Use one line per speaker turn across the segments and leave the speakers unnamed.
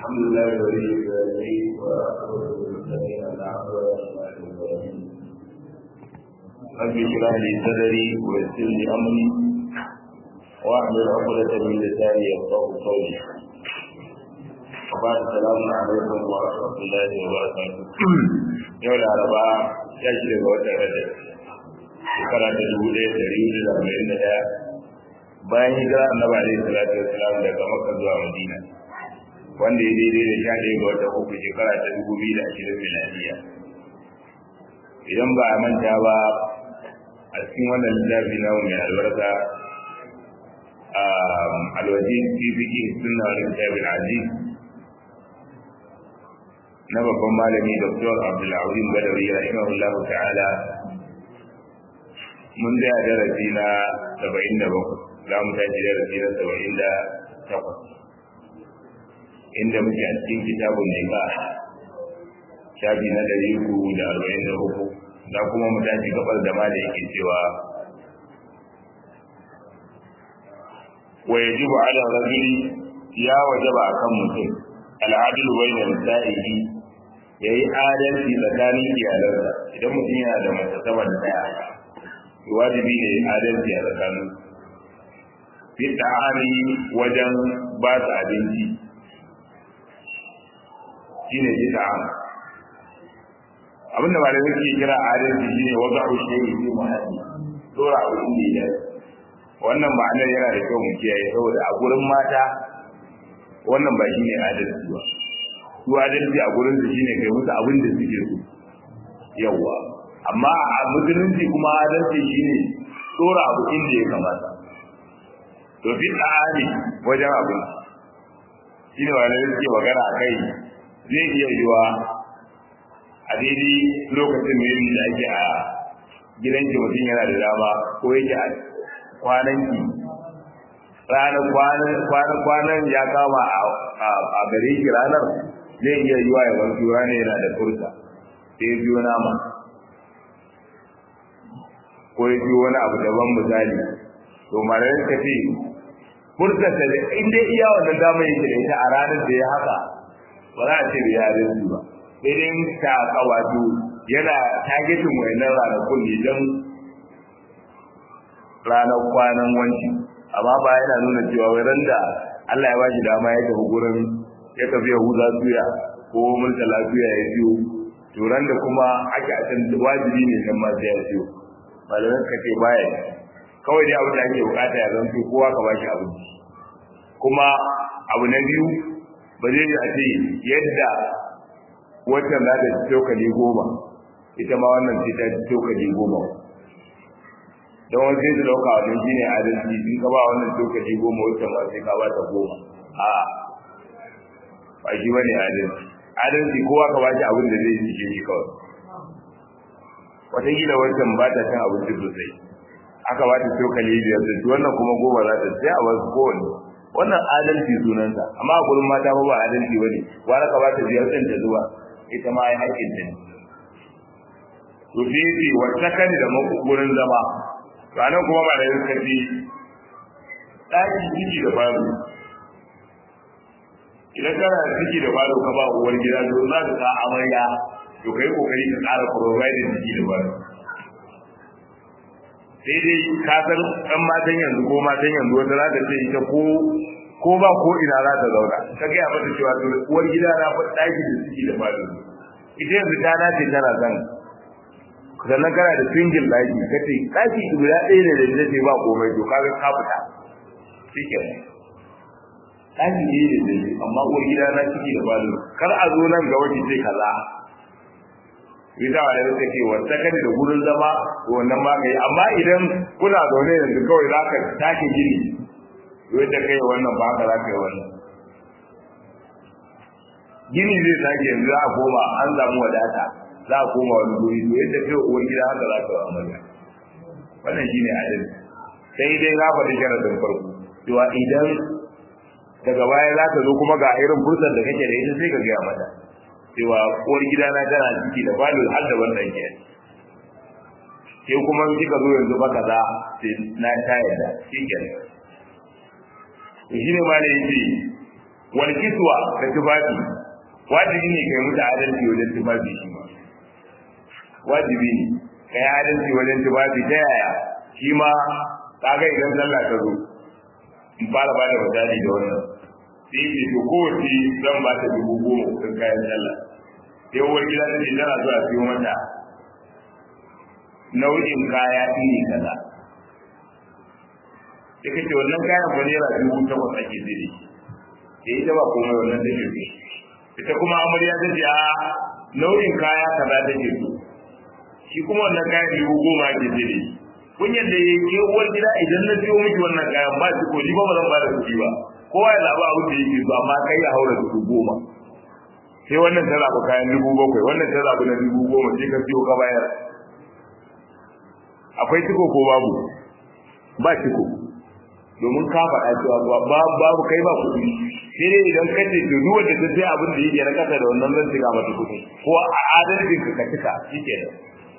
الحمد لله ولي الصالحين وأعوذ بالمتقين الأعوذ رب اشرح لي صدري ويسر لي أمري واحلل عقدة من لساني يفقه قولي وبعد السلام عليكم ورحمة الله وبركاته يوم الأربعاء يجري وتر رجب shekara ta dubu ɗaya da ɗari hudu da arba'in da ɗaya bayan hijira annabi alaihi salatu wassalam daga makka zuwa madina wanda ya daidai da sha ɗaya ga wata uku shekara ta dubu biyu da ashirin miladiya idan ba a manta ba a cikin wannan littafi na mai albarka a alwaji fifiki sunna wani kitabin aziz na babban malami dr abdulazim badawi rahimahullah ta'ala mun da darasi na saba'in da bakwai za mu tashi darasi na saba'in da takwas inda muke a cikin kitabun nema shafi na ɗari uku da arba'in da uku za kuma mu tashi gabar da ma da yake cewa wa yajibu ala rajuli ya wajaba akan mutum al'adilu bayna nisa'ihi yayi adalci tsakanin iyalansa idan mutum yana da mace sama da daya wajibi ne adalci a tsakanin fi ta'ani wajen ba su abinci shine fi ta'ani abinda malamai suke kira adalci shine wanda ku shi ne fi muhalli dora abu inda ya wannan ma'anar yana da kyau mu kiyaye saboda a gurin mata wannan ba shine adalci ba su adalci a gurin su shine kai musu abin da suke so yawa amma a musulunci kuma adalci shine dora abu inda ya kamata to fi tsari wajen abin shine malamai suke magana a kai zai iya yiwa a daidai lokacin da da ake a gidanki mutum yana da dama ko yake a kwananki ranar kwanan ya kama a gare ki ranar zai iya yiwa ya wanzu ranar yana da furta sai biyo nama ko ya biyo wani abu daban misali to malayin ka ce furtarsa da inda iya wannan dama yake da ita a ranar da ya haka ba za a ce da yaren su ba idan ta kawato yana targetin wayannan ranakun ne don ranar kwanan wanci amma ba yana nuna cewa wai ran da Allah ya ba shi dama ya tafi gurin ya tafi Yahuda suya ko Murtala suya ya biyo to ran da kuma ake a can wajibi ne nan ma sai ya biyo malamin ka ce baya kawai dai abin da ake bukata ya zanto kowa ka ba shi abinci kuma abu na biyu ba zai a ce yadda waccan za ta cokali goma ita ma wannan ce ta cokali goma don wani sai su dauka wani shi ne adalci in ka ba wannan cokali goma waccan ma sai ka ba ta goma a ba shi ba ne adalci adalci kowa ka ba shi abin da zai cike shi kawai wataƙila wancan ba ta cin abinci sosai aka ba ta cokali biyar da wannan kuma goma za ta sai a wasu kowanne wannan adalci sunansa amma a gurin mata ba adalci bane wani ka ba ta biyar ɗin ta zuwa ita ma ya haƙƙin ta ne to sai yace wata kan da gurin zama ranar kuma ba da yin kafi ɗaki ciki da falo idan kana da ciki da falo ka ba uwar gida to za ka sa amarya to kai kokari ka ƙara providing ciki da falo sai dai ka san ɗan matan yanzu ko matan yanzu wata za ta ce ita ko ko ba ko ina za ta zauna ta gaya mata cewa to uwar gida na fa ɗaki da ciki da falo ita yanzu ta dace tana san sannan kana da single ɗaki ka ce ɗaki guda ɗaya ne da ita ce ba komai to kaga ka fita shike ɗaki ne da ita amma uwar gida na ciki da falo kar a zo nan ga wani sai kaza bisa wa da take wata kan da gurin zama to wannan ma kai amma idan kuna zaune yanzu kawai za ka take gini yadda kai wannan ba ka za ka yi wannan gini zai sake yanzu za a koma an samu wadata za a koma wani guri to yadda kai uwar gida haka za ka yi amarya wannan shine adalci sai dai za faɗi sharadin farko cewa idan daga baya za ka zo kuma ga irin fursar da kake da ita sai ka gaya mata cewa uwar gida na tana ciki da falo har da wannan ke sai kuma kika zo yanzu ba kaza sai na ta yadda shi kenan shi ne ma ne yace wal kiswa da tufafi wajibi ne kai mutu adalci wajen tufafi shi ma wajibi ne kai adalci wajen tufafi ta yaya shi ma kaga idan sallah ta zo in fara ba da misali da wannan sai ce to kowace zan ba ta dubu goma kuɗin kayan sallah sai uwar gida ta ce tana zuwa siyo mata nau'in kaya iri kaza sai kace wannan kayan ba naira dubu takwas ake zai da shi sai ita ba komai wannan take so ita kuma amarya ta ce a nau'in kaya kaza take so shi kuma wannan kayan dubu goma ake zai da shi kun yadda ya yi uwar gida idan na siyo miki wannan kayan ba shi ko ni ba ba zan ba da kuɗi ba kowa ya zaɓi abin da yake so amma kai ya haura dubu goma sai wannan ta zaɓi kayan dubu bakwai wannan ta zaɓi na dubu goma sai ka siyo ka bayar akwai ciko ko babu ba ciko domin ka faɗa cewa babu babu kai ba kuɗi sai dai idan ka ce to duk wanda ta sai abin da yake na kasa da wannan zan cika mata kuɗi ko a adalcin ka ka cika shikenan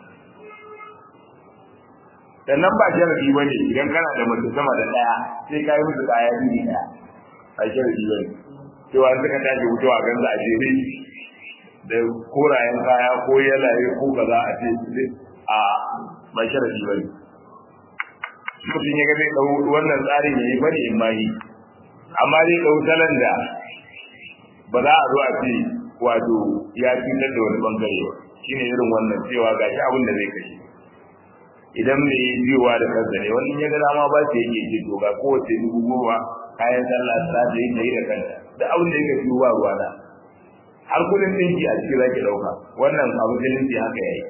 sannan ba sharadi ba ne idan kana da mace sama da ɗaya sai ka yi musu kaya iri ɗaya a sharadi ba ne cewa suka tashi wucewa gan za a jere da korayen kaya ko yalaye ko kaza a ce a ba sharadi ba ne mutum ya ga zai ɗau wannan tsarin ya yi bane in ma yi amma zai ɗau salon da ba za a zo a ce wato ya cutar da wani bangare ba shine irin wannan cewa gashi abin da zai kashe idan mai biyuwa da kansa ne wani ya ga dama ba su yake ce to ga kowace dubu goma kayan sallah ta da yin yi da kanta da abin da yake biyo ba ruwa na har kudin dinki a cikin zaki dauka wannan abu da dinki haka yayi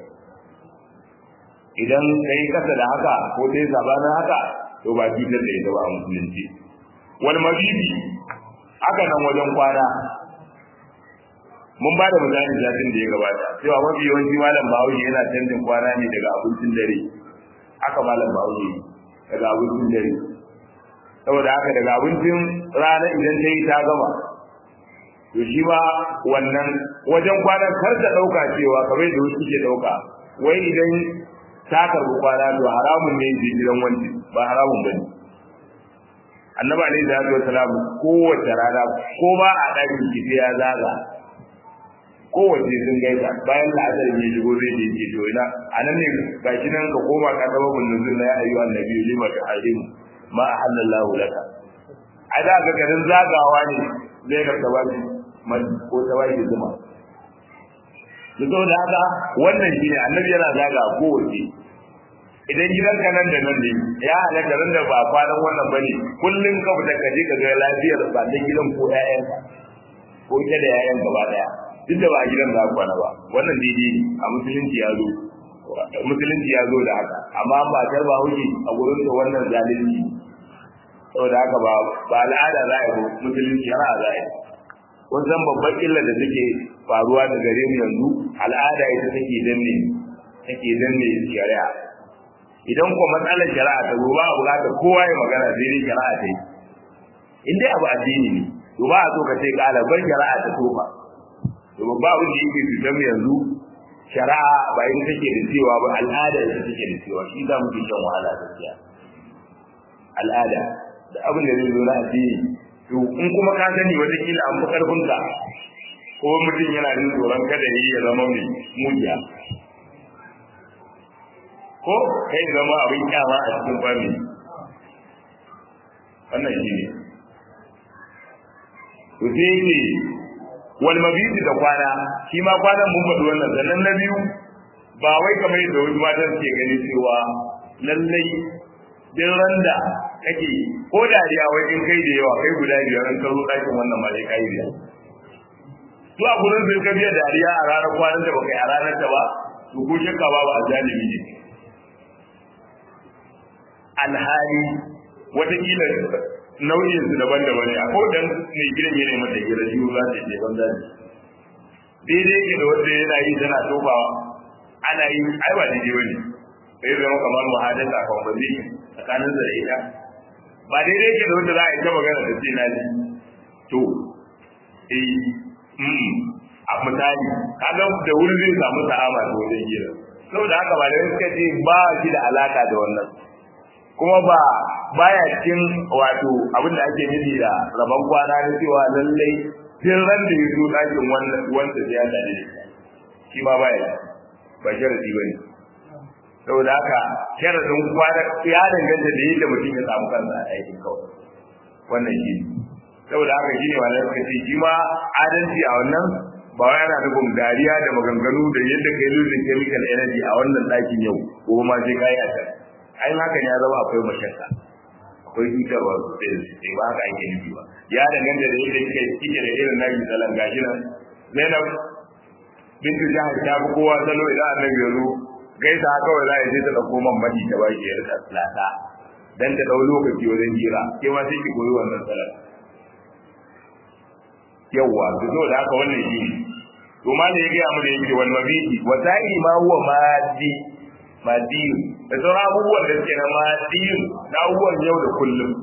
idan kai kasa da haka ko dai sabanin haka to ba cutar da ita ba a musulunci wal mabibi haka nan wajen kwana mun ba da misali satin da ya gabata cewa mafi yawanci malam bahaushe yana canjin kwana ne daga abincin dare haka malam bahaushe daga abincin dare saboda haka daga abincin rana idan ta yi ta gama to shi ma wannan wajen kwanan kar ta ɗauka cewa kamar da wasu ke ɗauka wai idan ta karɓi kwana to haramun ne je gidan wanci ba haramun ba ne annabi alaihi salatu wasalam kowace rana ko ba a ɗakin kifi ya zaga kowace sun gaisa bayan la'asar ne shigo zai je ke to ina anan ne gashi nan ka koma ka zama bunnuzun na ya ayyu annabi lima ta halim ma halallahu laka a da ga garin zagawa ne zai ga tawaji man ko tawaji zuma to da haka wannan shine annabi yana zaga kowace idan gidanka nan da nan ne ya halatta ran da ba kwanan wannan bane kullun ka fita ka je ka ga lafiyar ba da gidan ko ƴaƴanka ko ita da ƴaƴan gaba daya duk da ba a gidan za kwana ba wannan daidai ne a musulunci ya zo musulunci ya zo da haka amma ba tar ba hauki a gurin da wannan zalunci saboda haka ba ba al'ada za a yi musulunci har a za a yi wannan babban illa da take faruwa da gare mu yanzu al'ada ita take danne take danne shari'a idan ko matsalar shari'a ta zo ba a buƙatar kowa ya magana sai dai shari'a ta yi in dai abu addini ne to ba a so ka ce ƙalabar shari'a ta tofa to ba abin da yake cutar mu yanzu shari'a ba ita take da cewa ba al'ada ita take da cewa shi za mu fi shan wahala gaskiya al'ada da abin da zai zo na addini to in kuma ka sani wataƙila an fi ƙarfinka ko mutum yana jin tsoron kada yi ya zama mai mujiya ko kai zama abin kyama a cikin fami wannan shi ne to sai yake wal mabiti da kwana shi ma kwanan mun faɗi wannan sannan na biyu ba wai kamar yadda wasu matan suke gani cewa lallai din randa kake ko dariya wai in kai da yawa kai guda biyar an karo ɗakin wannan ma dai kai biyar to a gurin sun ka biya dariya a ranar kwanan da baka yi a ranar ta ba to ko shakka ba ba a zalimi ne alhali watakila nau'in su daban-daban ne ko dan mai gidan yana mata gira shi za ta ce ban zani daidai yake da wanda yana yi tana tofawa ana yi ai ba daidai bane sai zama kamar muhadasa conversation tsakanin da ita ba daidai yake da wanda za a yi ta magana da sai na ji to eh mm a misali kaga da wuri zai samu sa'ama da wajen gira saboda haka ba da suka ce ba shi da alaka da wannan kuma ba baya cikin wato abin da ake nufi da rabon kwana na cewa lallai tun ran da ya zo ɗakin wanda sai ya tare da shi ma baya ba sharadi ba ne saboda haka sharadin kwana ya danganta da yadda mutum ya samu kansa a aikin kawai wannan shi saboda haka shi ne malamai suka ce shi ma adalci a wannan ba wai ana nufin dariya da maganganu da yadda kai losing chemical energy a wannan ɗakin yau ko ma sai kai a can ai hakan ya zama akwai mashakka akwai cutarwa sosai da sosai ba haka ake nufi ba ya danganta da yadda kike kike da irin naki salan gashi nan Zainab bintu jahar ta fi kowa salo idan annabi ya zo gaisa kawai za a je ta dauko man madi ta baki ya rika lata dan ta dau lokaci wajen jira ke ma sai ki koyi wannan salat yawwa to zo da haka wannan shi to ma da ya gaya mu da yake wal mabiti wa sa'i ma huwa madi madi da sauran abubuwan da suke na madi na abubuwan yau da kullum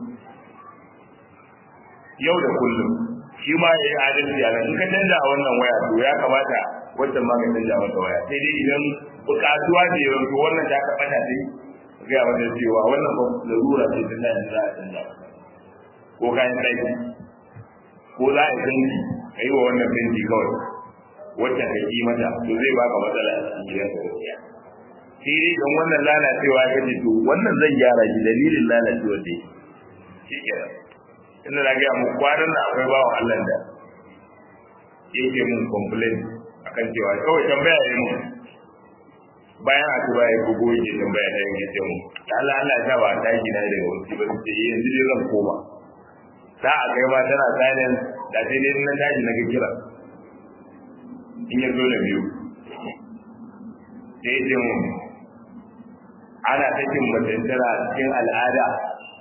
yau da kullum shi ma ya yi adalci a nan in ka canja a wannan waya to ya kamata wancan ma ka canja mata waya sai dai idan bukatuwa ce yanzu wannan ta ka fata sai gaya mata cewa wannan ba larura ce ta da za a canja ko kayan aiki ko za a canji ka yi wa wannan fenti kawai wacce ka yi mata to zai baka matsala a cikin gidan ka gaskiya sai dai don wannan lalacewa ya ce to wannan zan gyara shi dalilin lalacewar da shi kenan inda na gaya muku kwanan nan akwai bawan Allah da yake mun complain akan cewa kawai tambaya ya mun bayan a tuba ya bugo yake tambaya ta yake ce mun Allah Allah ya sa ba ta gina daga wasu ba sai yanzu dai zan koma za a kai ma tana silent da sai dai na tashi na ga kira in ya zo da biyu sai ce mun ana sakin mace tana cikin al'ada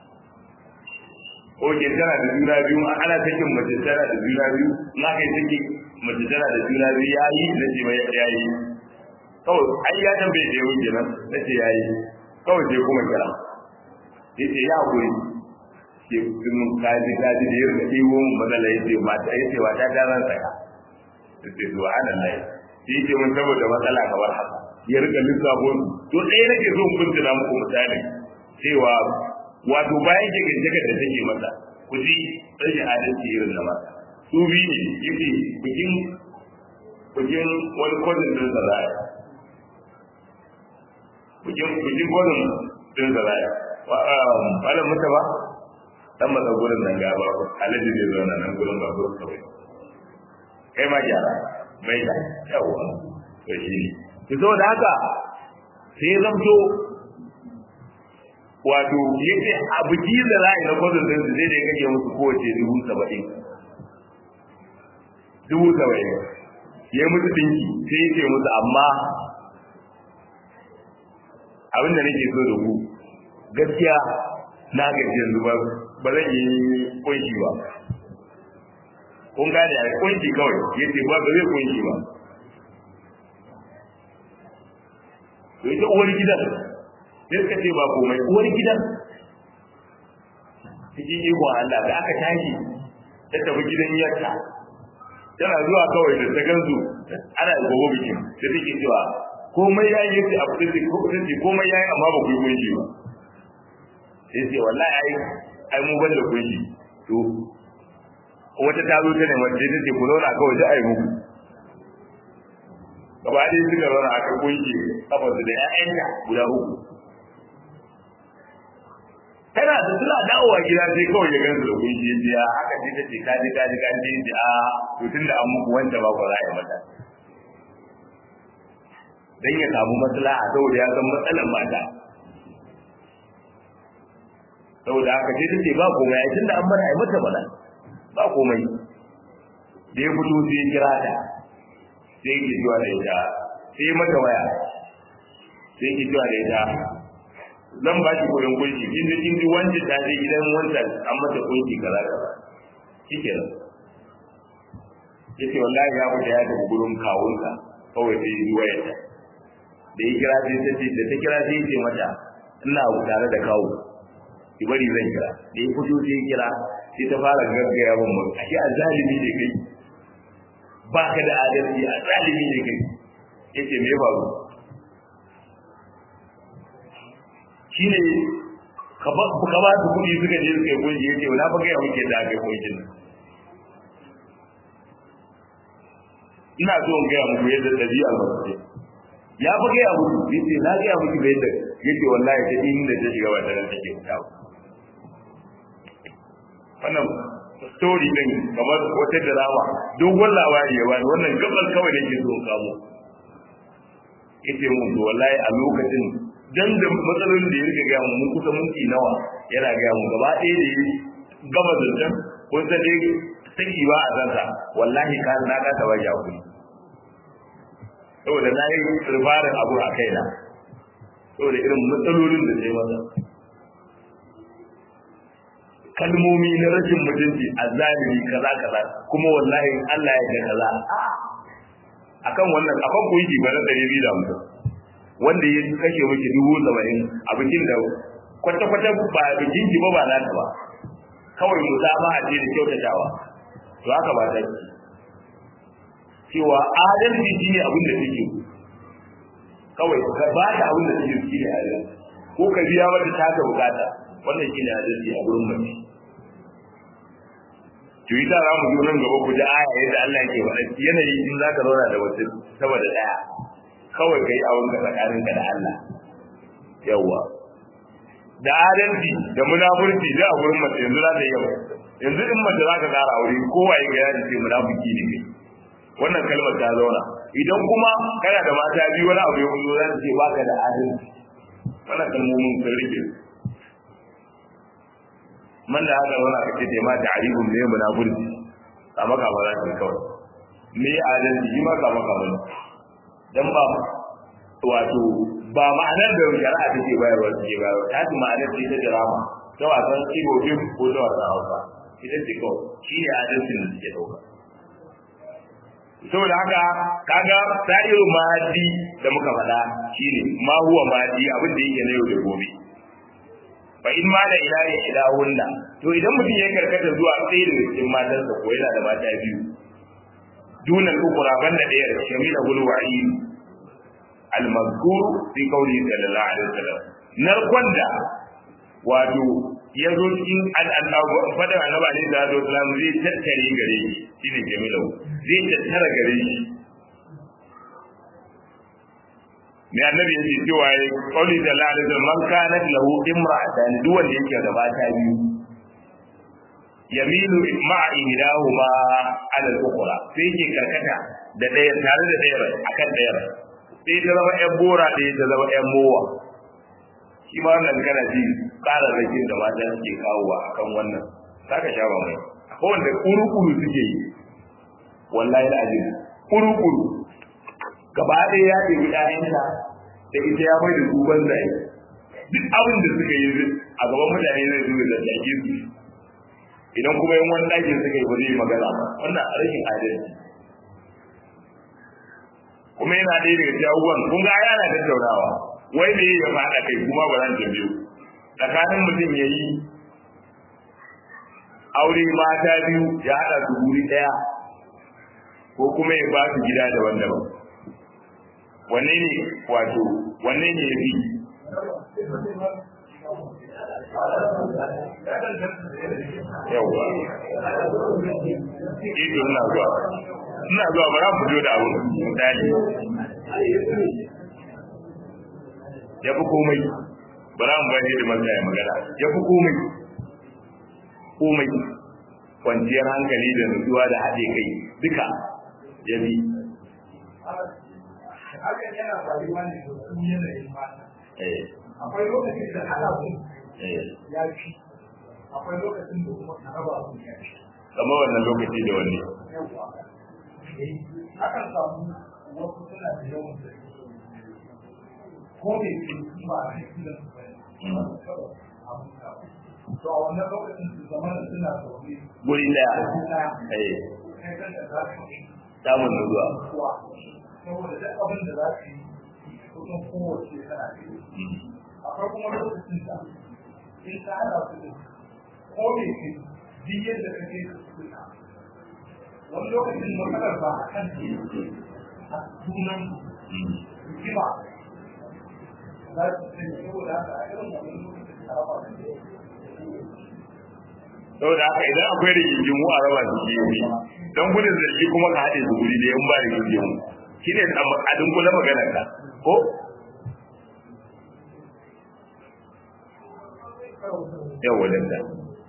ko ke tana da juna biyu ana sakin mace tana da juna biyu na kai saki mace tana da juna biyu ya yi na ce mai ya yi kawai ai ya tambaye da yau kenan na ce ya yi kawai sai kuma kira ya ce ya kuri ke sun kaji kaji da yau da iwo mun matsala ya ce mata ya ce mata ta zan saka ya ce zuwa ana lai ya ce mun saboda matsala kamar haka ya rika lissafo to ɗaya nake so mun tuna muku misali cewa wato bayan jikin da take masa ku ji rashin adalci irin na mata su bi ne yake bikin bikin wani kodin din da zaya bikin bikin kodin din da zaya wala mutu ba dan masa gurin nan ga ba alaji zai zauna nan gurin ba gurin kawai kai ma gyara mai da yawa to shi ne to saboda haka sai zamto wato yace a biki da za a yi na kwadon din su zai da kake musu kowace dubu saba'in dubu saba'in ya yi musu dinki sai ya ce musu amma abin da nake so da ku gaskiya na gaji yanzu ba ba zan yi kunshi ba kun gane a kunshi kawai ya ce ba ba zai kunshi ba to ita uwar gidan sai suka ce ba komai uwar gidan cikin ikon Allah da aka tashi ta tafi gidan yarta tana zuwa kawai da ta gansu ana gobe bikin da take cewa komai ya yi a fitin ko fitin komai ya yi amma ba ku yi kunshi ba sai ce wallahi ai ai mu ban da kunshi to wata ta zo ta ne wanda ta ce ku zauna kawai da ai muku gaba ɗaya suka zauna aka kunshi kafarsu da 'ya'yanta guda uku tana da suna dawowa gida sai kawai ya gansu da kunshi ya ce haka ce ta ce kaji kaji kaji ya ce a to tun da an muku wanda ba ku za a yi mata dan ya samu maslaha saboda ya san matsalar mata saboda haka sai ta ce ba komai ai tunda an bar ai mata bana ba komai da ya fito sai ya kira ta sai ya kijuwa da ita sai mata waya sai ya kijuwa da ita zan ba shi kudin kunshi kin ji kin ji wancan ta je gidan wancan an mata kunshi kaza kaza shikenan yace wallahi ya fita ya tafi gurin kawunsa kawai sai ya ji wayarta da ya kira sai ta ce da ta kira sai ya ce mata ina tare da kawo ki bari zan kira da ya fito sai ya kira sai ta fara gaggaya min mu ashe azalimi ne kai ba ka da adalci azalimi ne kai yace me ya faru shine ka ba ka ba su kuɗi suka je suka yi kunshi yace na fa ga ya muke da aka yi kunshin ina so in ga muku yadda dabi'a ba ce ya fa ga muku yace na ga muku da yadda yace wallahi ta inda ta shiga ba tare take fita ba wannan story din kamar wata drama dogon labari ya bani wannan gaban kawai da ke so in kamo yace mun to wallahi a lokacin dan da matsalolin da ya rika ga mu mun kusa minti nawa yana ga mu gaba ɗaya da ya gama zancen kun san dai saki ba a zansa wallahi ka na ka taba ya ku saboda na yi rifarin abu a kaina saboda irin matsalolin da sai masa kalmomi na rashin mutunci a zalimi kaza kaza kuma wallahi Allah ya ga kaza akan wannan akan ku yi ba na ɗari biyu da hamsin wanda ya kashe miki dubu saba'in a bikin da kwata-kwata ba bikin ki ba ba na ta ba kawai mu zama a ce da kyautatawa to haka ba ta ce cewa adalci shi ne abin da take kawai ka ba ta abin da take shi ne adalci ko ka biya mata ta ta bukata wannan shi ne adalci a gurin mace to yi ta za mu zo nan gaba ku ji aya yadda Allah ke faɗa yanayi in za ka zauna da wasu saboda ɗaya kawai ka yi abin ka tsakaninka da Allah yawwa da adalci da munafurci da a gurin mace yanzu za ta yi yawa yanzu in mace za ka ƙara aure kowa ya ga yadda ce munafiki ne kai wannan kalmar ta zauna idan kuma kana da mata biyu wani abu ya fito za ta ce baka da adalci wannan kalmomin sun rike man da haka zauna ka ce ta ma ta arihun ne munafurci a maka ba za ta kawai me adalci shi ma ka maka ba dan ba wato ba ma'anar da shari'a take bayarwa take bayarwa ta ji ma'anar da ita drama ta wasan ibo fim ko ta wasan hausa ita ce kawai shi ne adalcin da suke dauka saboda haka kaga sa'iru mahadi da muka faɗa shine ma huwa mahadi abin da yake na yau da gobe fa in ma da ilahi ilahunna to idan mutum ya karkata zuwa tsaye da cikin matarsa ko yana da mata biyu dunan ukura banda ɗaya shamila gulwa'i al-mazkur fi qawli sallallahu alaihi wasallam narkon da wato ya zo cikin fadan annabi alaihi salatu wasallam zai tattare gare shi shine jamilu zai tattara gare shi ne annabi yake cewa ya qawli sallallahu alaihi wasallam man kanat lahu imra'atan duk wanda yake da mata biyu yamilu ma'a ihdahuma ala al-ukhra sai yake karkata da ɗaya tare da ɗaya akan ɗaya sai ta zama ƴan bora ɗaya ta zama ƴan mowa shi ma wannan kana ji ƙara rakin da mata suke kawowa akan wannan zaka sha ba mai akwai wanda kuru-kuru suke yi wallahi da ajin kuru-kuru gaba ɗaya ya ɗebi ƴaƴanta da ita ya mai da su banzaye duk abin da suka yi a gaban mutane zai zo da zage su idan kuma yan wani ɗakin suka yi ba zai magana ba wannan a rashin adalci kuma yana ɗaya daga cikin abubuwan kun ga ana tattaunawa wai me ya faɗa kai kuma ba zan tambaye tsakanin mutum ya yi aure mata biyu ya haɗa su guri ɗaya ko kuma ya ba su gida daban-daban wanne ne wato wanne ne ya fi yawwa ido ina zuwa ina zuwa ba za mu fito da abu misali ya fi komai ba za mu bani da masa ya magana ya fi komai komai kwanciyar hankali da nutsuwa da haɗe kai duka ya bi
hakan yana faruwa ne da su yanayin mata akwai lokacin da ana kun ya fi akwai lokacin da kuma na raba kun ya fi
kama wannan lokaci da wani
akan samu wasu suna da yawan da ko da ke ba a cikin da su bai to a wannan lokacin su zama da suna zaune
guri daya
kai kan da za su yi
samun nutsuwa
kuwa saboda duk abin da za su yi kusan kowace tana da yi akwai kuma lokacin da in ka hada su da ko me ke duk yadda ka ke su suna wani lokacin matsalar ba a kan ce a sunan hikima za su sani saboda haka a irin wannan lokacin
saboda haka idan akwai rigingimu a raba su biyu ne don gudun zargi kuma ka haɗe su guri da yan ba rigingimu shi ne a dunkula maganar ka ko yau wajen da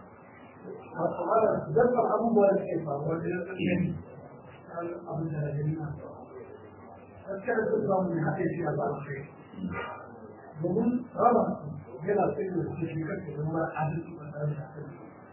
Dabbar abubuwa da ke faruwa da ya tsaye abin da ya gani na gaskiya da su samu ne haɗe shi a ba a kai domin raba yana tsaye da su shi kake da mara adalci ba tare da kai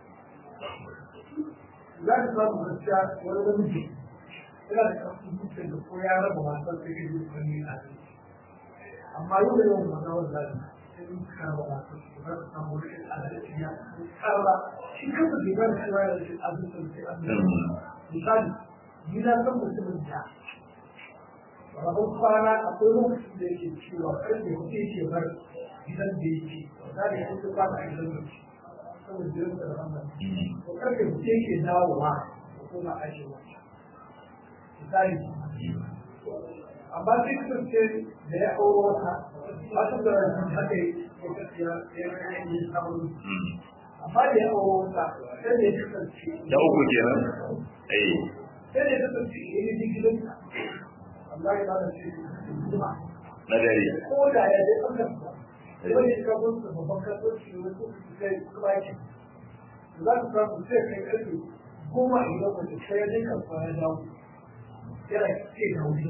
za ka samu gaskiya wani namiji yana da ƙarfin zuciya da ko ya raba wasan sai kai zuciya ne adalci amma yau da yawan magana wanda sai mun karba wasan su za ka samu wani adalci ya karba shi kansa bai gane cewa yana da adalci sai adalci misali ni na san mutumin da rabon kwana akwai lokacin da yake cewa karfe hudu yake bar gidan da yake za da ya kusa kwana a gidan da yake saboda jiran da ramar to karfe hudu yake dawowa da kuma ajiyewa misali amma sai kasance da ya auro wata wata da haka ya ya yi samun amma da ya auro wata sai da ya kasance
da uku kenan eh
sai da ya kasance ya yi gidansa amma ya ba da shi kuma
na dare
ko da ya je ɓangaren ba da wani ya kawo su babban kasuwanci da wasu su kai kuma yake za ku samu sai kai ƙarfe goma idan mace sai ya je kasuwa ya dawo yana ce da wuri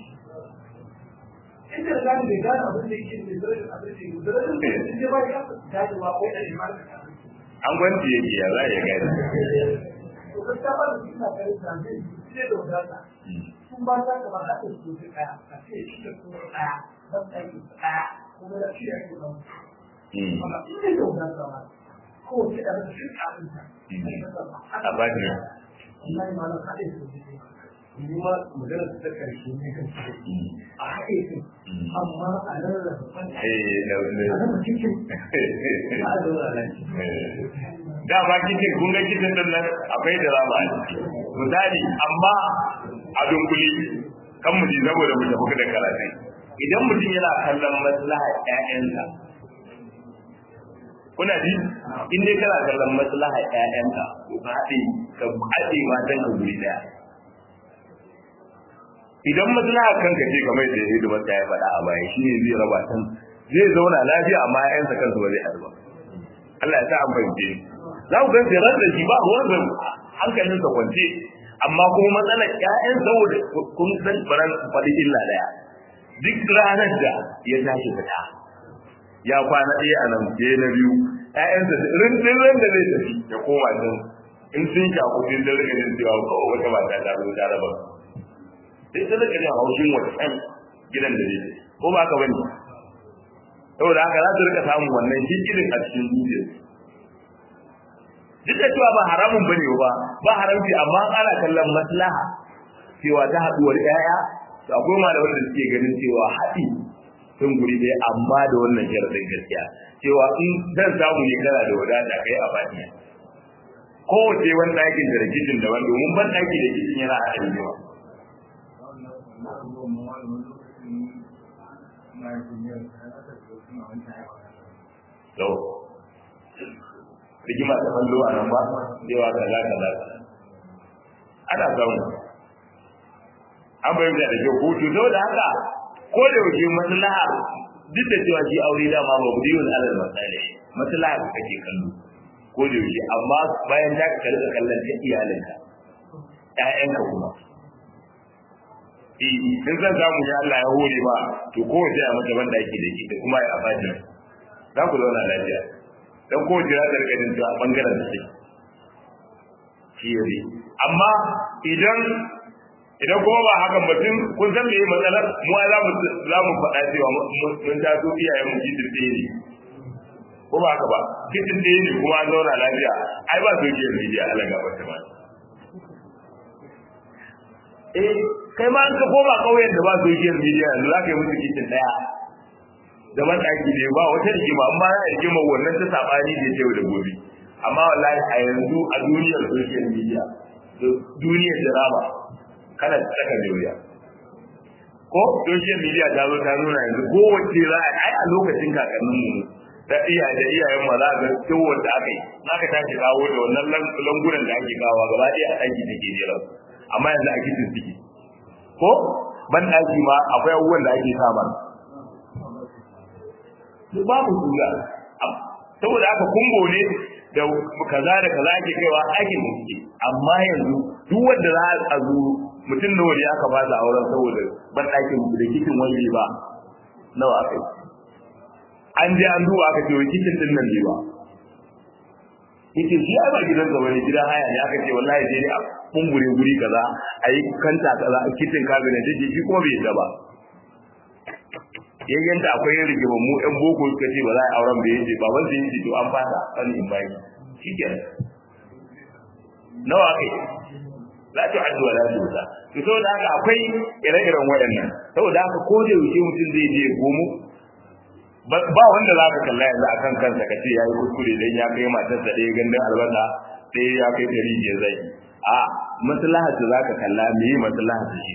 inda da gani bai gane abin da yake mai zarafin abin da yake zarafin da yake ne ba ya kasa gane ba ko ɗan ma
an gwanci yake ya za ya gani
to gaskiya ba da suna kai da zai sai da wadata sun ba ta kamar haɗin su su ɗaya a ce shi da su ɗaya ban ɗaki ɗaya kuma da shi ake ɗan amma in dai da wadata ba ko ce da shi abinta
a ba ne
wallahi ma na haɗe su su kuma magana ta ƙarshe ne kan shi a haɗe su amma a rarraba fanta
eh da
a rarraba cikin a zaura nan
da ba kicin kun ga kicin din nan akwai da rama a ciki misali amma a dunkule kan mu ji saboda mu tafi da karatu idan mutum yana kallon maslaha ƴaƴansa kuna ji in dai kana kallon maslaha ƴaƴanka to ka haɗe ka haɗe matan ka guri daya idan maslaha kanka ce kamar da hidimar ta ya faɗa a baya shine zai raba tan zai zauna lafiya amma ƴaƴansa kansu ba zai haɗu ba Allah ya sa an fahimce za ku ganci ran da shi ba ruwan da hankalinsa kwance amma kuma matsalar ƴaƴan saboda kun san baran faɗi illa daya duk ranar da ya tashi fita ya kwana ɗaya a nan je na biyu ƴaƴansa rindin ran da zai tafi ya koma can in sun shaku sun da rika jin cewa ko wata mata ta zo ta raba sai ta rika jin haushin wancan gidan da zai ko ba ka bane saboda haka za su rika samun wannan shi irin a cikin zuciyarsu duk da cewa ba haramun bane ba ba haramci amma ana kallon maslaha cewa ta haduwar yaya to akwai malaman da suke ganin cewa haɗi sun guri dai amma da wannan sharadin gaskiya cewa in zan samu ne kana da wadata kai a baniya kowace wani ɗakin da rikicin daban domin ban ɗaki da kicin yana haɗa rigima Yau. rigima ta fallo a nan ba cewa kaza kaza ana samu an bayyana da kyau ko to da haka ko da yake maslaha duk da cewa shi aure da ma ba budiyul alal masalih maslaha da kake kallo ko da yake amma bayan da ka rika kallon ta iyalinka ƴaƴanka kuma eh in zan samu ya Allah ya hore ba to ko wace a mata banda yake da shi da kuma ya abaji za ku zauna lafiya dan ko jira da rika jin a bangaren da take shi yayi amma idan idan kuma ba hakan mutum kun san me matsalar mu za mu za mu faɗa cewa mun ta so iyayen mu kitin ɗaya ne ko ba haka ba kitin ɗaya ne kuma an zauna lafiya ai ba social media Allah ga wata ma eh kai ma an ka koma kauyen da ba social media yanzu za ka yi musu kitin ɗaya da mataki ne ba wata rigima amma ya rigima wannan ta sabani da yau da gobe amma wallahi a yanzu a duniyar social media da duniyar drama kana tsaka da wuya ko social media ta zo ta nuna yanzu kowace za a ai a lokacin kakannin mu da iyaye da iyayen ma za ga ciwon da aka yi za ka tashi kawo da wannan langunan da ake kawo gaba ɗaya a ɗaki da ke jera amma yanzu a kitin suke ko ban ɗaki ma akwai abubuwan da ake sa mana babu suna saboda aka kumbo ne da kaza da kaza ake kaiwa aikin da suke amma yanzu duk wanda za a zo mutum nawa ne aka ba auren saboda ban ɗakin da kitin wani ba nawa kai an je an duba aka ce wai kitin din nan ne ba yake shi ai ba gidan sa bane gidan haya ne aka ce wallahi je ne a kumbure guri kaza a yi kanta kaza a kitin cabinet da shi kuma bai yadda ba yayyanta akwai yin rigimar mu ɗan boko suka ce ba za a auren bai yace baban sai yace to an fasa wani in baki shikenan nawa kai la ta addu wala tusa to saboda haka akwai ire-iren waɗannan saboda haka ko da yaushe mutum zai je gomo ba wanda za ka kalla yanzu akan kansa ka ce yayi kuskure dan ya kai matarsa ɗaya gandun albasa ɗaya ya kai ɗari biyar zai a maslahar za ka kalla me yi maslahar shi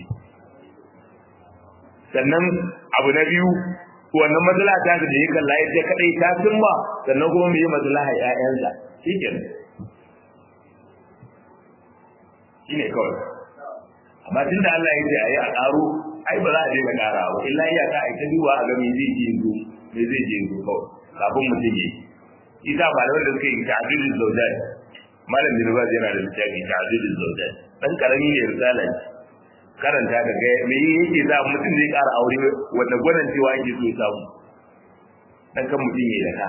sannan abu na biyu wannan matsala ta da ya kalla ya kadai ta cimma sannan kuma mu yi maslaha ƴaƴansa shikenan shine kawai amma tunda Allah ya ce ayi a karo ai ba za a daina kara ba illa iya ka ai ta duba a ga me zai je yanzu me zai je yanzu kawai kafin mutum yi isa ba da wanda suka yi ta'adudul zawjat malam bin Baz yana da littafi ta'adudul zawjat dan karami ne risala karanta ka ga me yake za mutum zai ƙara aure wanda gwanan cewa yake so ya samu dan kan mutum ya daka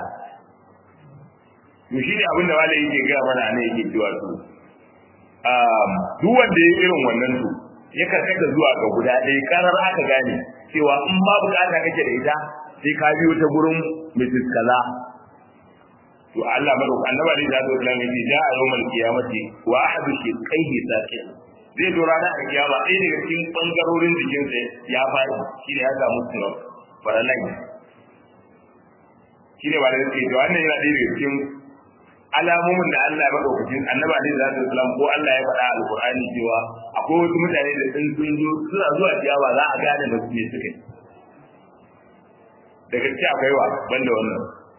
to shi ne abin da malai yake ga mana ne yake cewa to um duk wanda ya irin wannan to ya karkata zuwa ga guda ɗaya karar aka gane cewa in ba bukata kake da ita sai ka biyo ta gurin Mrs. Kaza to Allah madaukakin annabi da zai kula mai ja a yawmal qiyamati wa ahadu shiqaihi saqin zai zo rana a kiyama ɗaya daga cikin ɓangarorin jikinsa ya faɗi shi ne ya samu sinop faralai shi ne ba da suke to wannan yana ɗaya daga cikin alamomin da Allah ya maɗaukacin annaba ne da zai salam ko Allah ya faɗa alƙur'ani cewa akwai wasu mutane da sun sun zo suna zuwa kiyama za a gane da su ne suka yi da gaske akwai wa banda wannan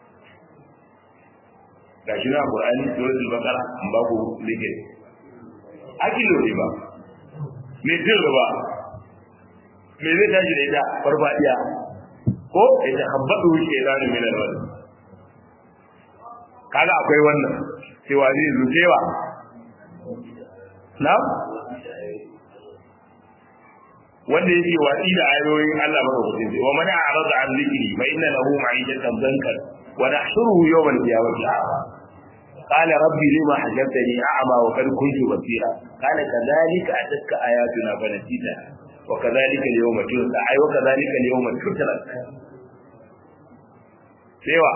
ga shi na alƙur'ani suratul baqara an ba ku likai akilo ne ba mai jin riba me zai tashi da ita farfadiya ko ita habbatu ke da ni min alwal kaga akwai wannan cewa zai zucewa na wanda yake watsi da ayoyin Allah madaukakin sai wa man a'rada an zikri fa inna lahu ma'idatan dankan wa nahshuruhu yawm al-qiyamati a'ma قال ربي لما حجبتني أعمى وقد كنت بصيرا قال كذلك أتتك آياتنا فنسيتها وكذلك اليوم تنسى أي وكذلك اليوم تترك سوى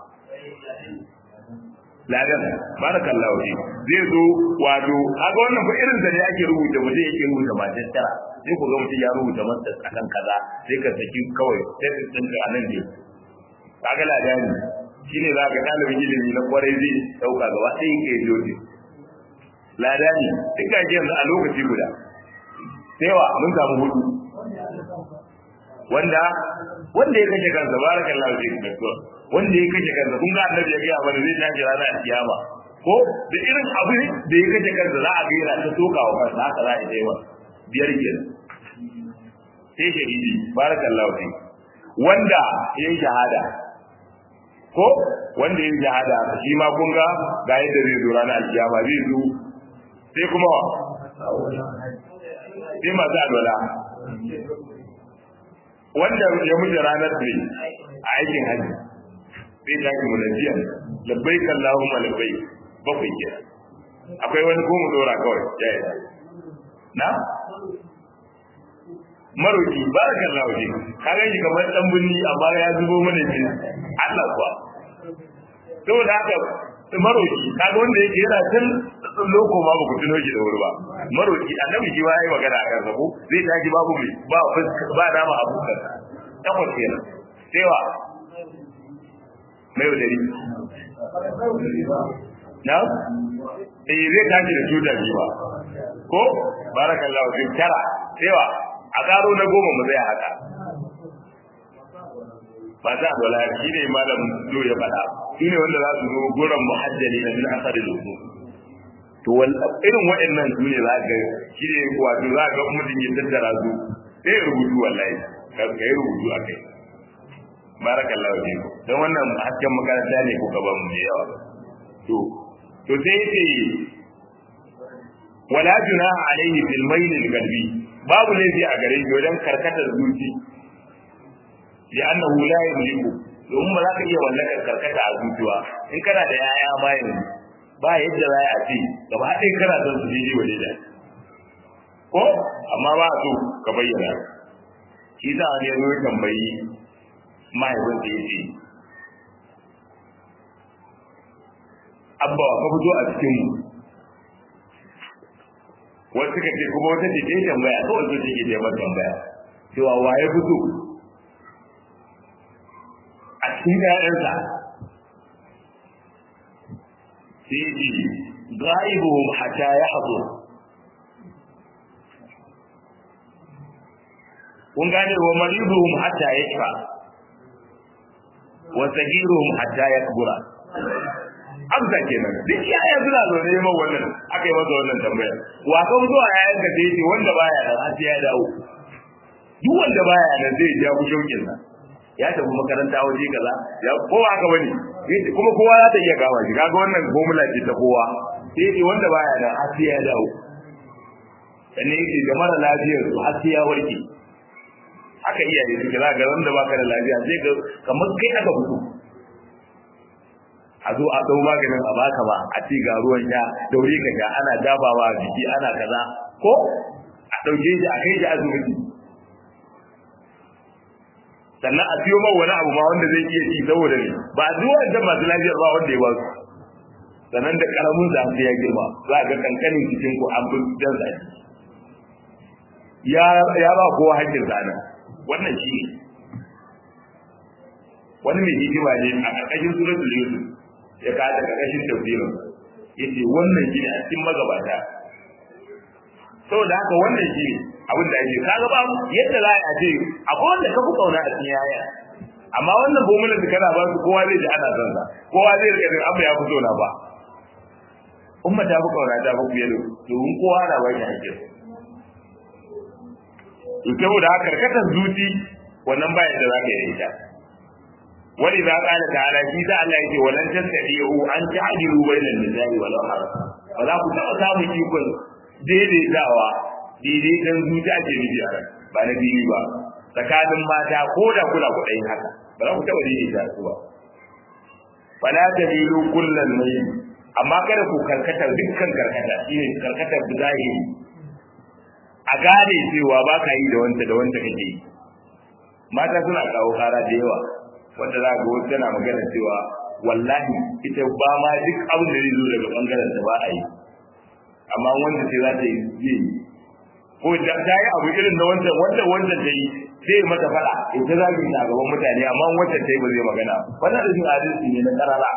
ladan barakallahu fi zai zo wato kaga wannan fa irin da ne ake rubuta mutum yake rubuta matar tara sai ku ga mutum ya rubuta masa akan kaza sai ka saki kawai sai ka tsinka anan ne kaga ladani shine za ka ɗalibin ilimi na kwarai zai ɗauka gaba ɗaya ke joji lada ne duk ga yanzu a lokaci guda sewa mun samu hudu wanda wanda ya kashe kansa barakallahu fi doktor wanda ya kashe kansa kun ga annabi ya ga mana zai tashi rana a kiyama ko da irin abu da ya kashe kansa za a ga yana ta soka wa kansa haka za a yi wa biyar kenan sai shahidi barakallahu fi wanda ya yi shahada ko wanda yin jihada shi ma kun ga ga yadda zai zo ranar alkiyama zai zo sai kuma wa sai masu alwala wanda ya mutu ranar ne a aikin hajji sai ta ki mulajiya labbai kallahu malabbai bakwai ke akwai wani ko mu dora kawai ya yi na maroki barakallahu fi ka ga shi kamar dan bunni amma ya zubo mana shi Allah kuwa saboda haka maroki kaga wanda yake yana tun loko ma ba ku tuno shi da wuri ba maroki annabi shi ma yayi magana a kansa ko zai tashi babu mai ba ba dama abukan takwas kenan cewa mai wadari na eh zai tashi da tutar ji ba ko barakallahu fi tara cewa a karo na goma mu zai haka ba ta alwala shi ne malam lo ya faɗa shi ne wanda za su zo guran muhajjali na min asari da su to irin waɗannan su ne za ka shi ne wato za ka mutum ya tattara su sai ya rubutu wallahi ka yi rubutu a kai barakallahu fi don wannan hasken makaranta ne ko gaban mu da yawa to to sai yace wala junaha alaihi bil mayl al qalbi babu laifi a gare shi wajen karkatar zuci li annahu la yamliku domin ba za ka iya mallakar karkata a zuciya in kana da yaya bayan ba yadda za a ce gaba ɗaya kana son su daidai wa daidai ko amma ba so ka bayyana shi za a ne zo tambayi mahaifin da ya ce abba ka fito a cikin mu wasu suka ce kuma wata ce ta yi tambaya kawai so take ta yi tambaya cewa waye fito a cikin ƴaƴansa sai ji ga'ibuhum hatta ya hazo kun gane wa mariduhum hatta yashfa wa sagiruhum hatta yakbura amsa kenan duk yaya suna zo ne ma wannan aka yi masa wannan tambaya wa kan zuwa yayan ka sai ce wanda baya nan har sai ya dawo duk wanda baya nan zai ja ku shaukin sa ya tafi makaranta waje kaza ya kowa haka bane kuma kowa za ta iya gawa shi kaga wannan formula ce ta kowa sai ce wanda baya nan har sai ya dawo sannan yake da mara lafiyar su har sai ya warke haka iyaye suke za ga wanda baka da lafiya sai ga kamar kai aka fito a zo a dau maganin a baka ba a ci ga ruwan ya daure ka ga ana dabawa a jiki ana kaza ko a dauke shi a kai shi asibiti sannan a siyo ma wani abu ma wanda zai iya ci saboda ne ba a zuwa da masu lafiyar ba wanda ya ba su sannan da karamin da sai ya girma za ga kankanin cikin ku an bin dan sa ya ya ba kowa hakkin sa wannan shi ne wani mai hikima ne a ƙarƙashin suratul yusuf ya ka da ƙarƙashin tafsirin yace wannan shi ne a cikin magabata saboda haka wannan shi ne abin da ake kaga ba yadda za a ce akwai wanda ka fi kauna a cikin yaya amma wannan bomula da kana ba su kowa zai ji ana son sa kowa zai rika jin abu ya fito na ba umma ta fi kauna ta fi fiye da domin kowa na ba shi hakkin to saboda haka karkatar zuci wannan bayan da zaka yi ita wani za ka ta'ala shi da Allah yake walan tastadiu an ta'dilu bainal nisa'i wal harf ba za ku taɓa samun ikon daidaitawa daidaitan zuci ake nufi a ba na biyu ba tsakanin mata ko da kula kuɗayin haka ba za ku taɓa daidaita su ba fala tabilu kullal mayl amma kada ku karkata dukkan karkata shine karkatar zahiri a gane cewa ba ka yi da wanda da wanda kake yi mata suna kawo kara da yawa wanda za ga wasu tana magana cewa wallahi ita ba ma duk abin da zai zo daga bangaren ta ba a yi amma wanda sai za ta yi yi ko da ta yi abu irin na wancan wanda wanda ta yi sai mata fada ita za ta gaban mutane amma wanda ta yi ba zai magana wannan da jin adalci ne na karara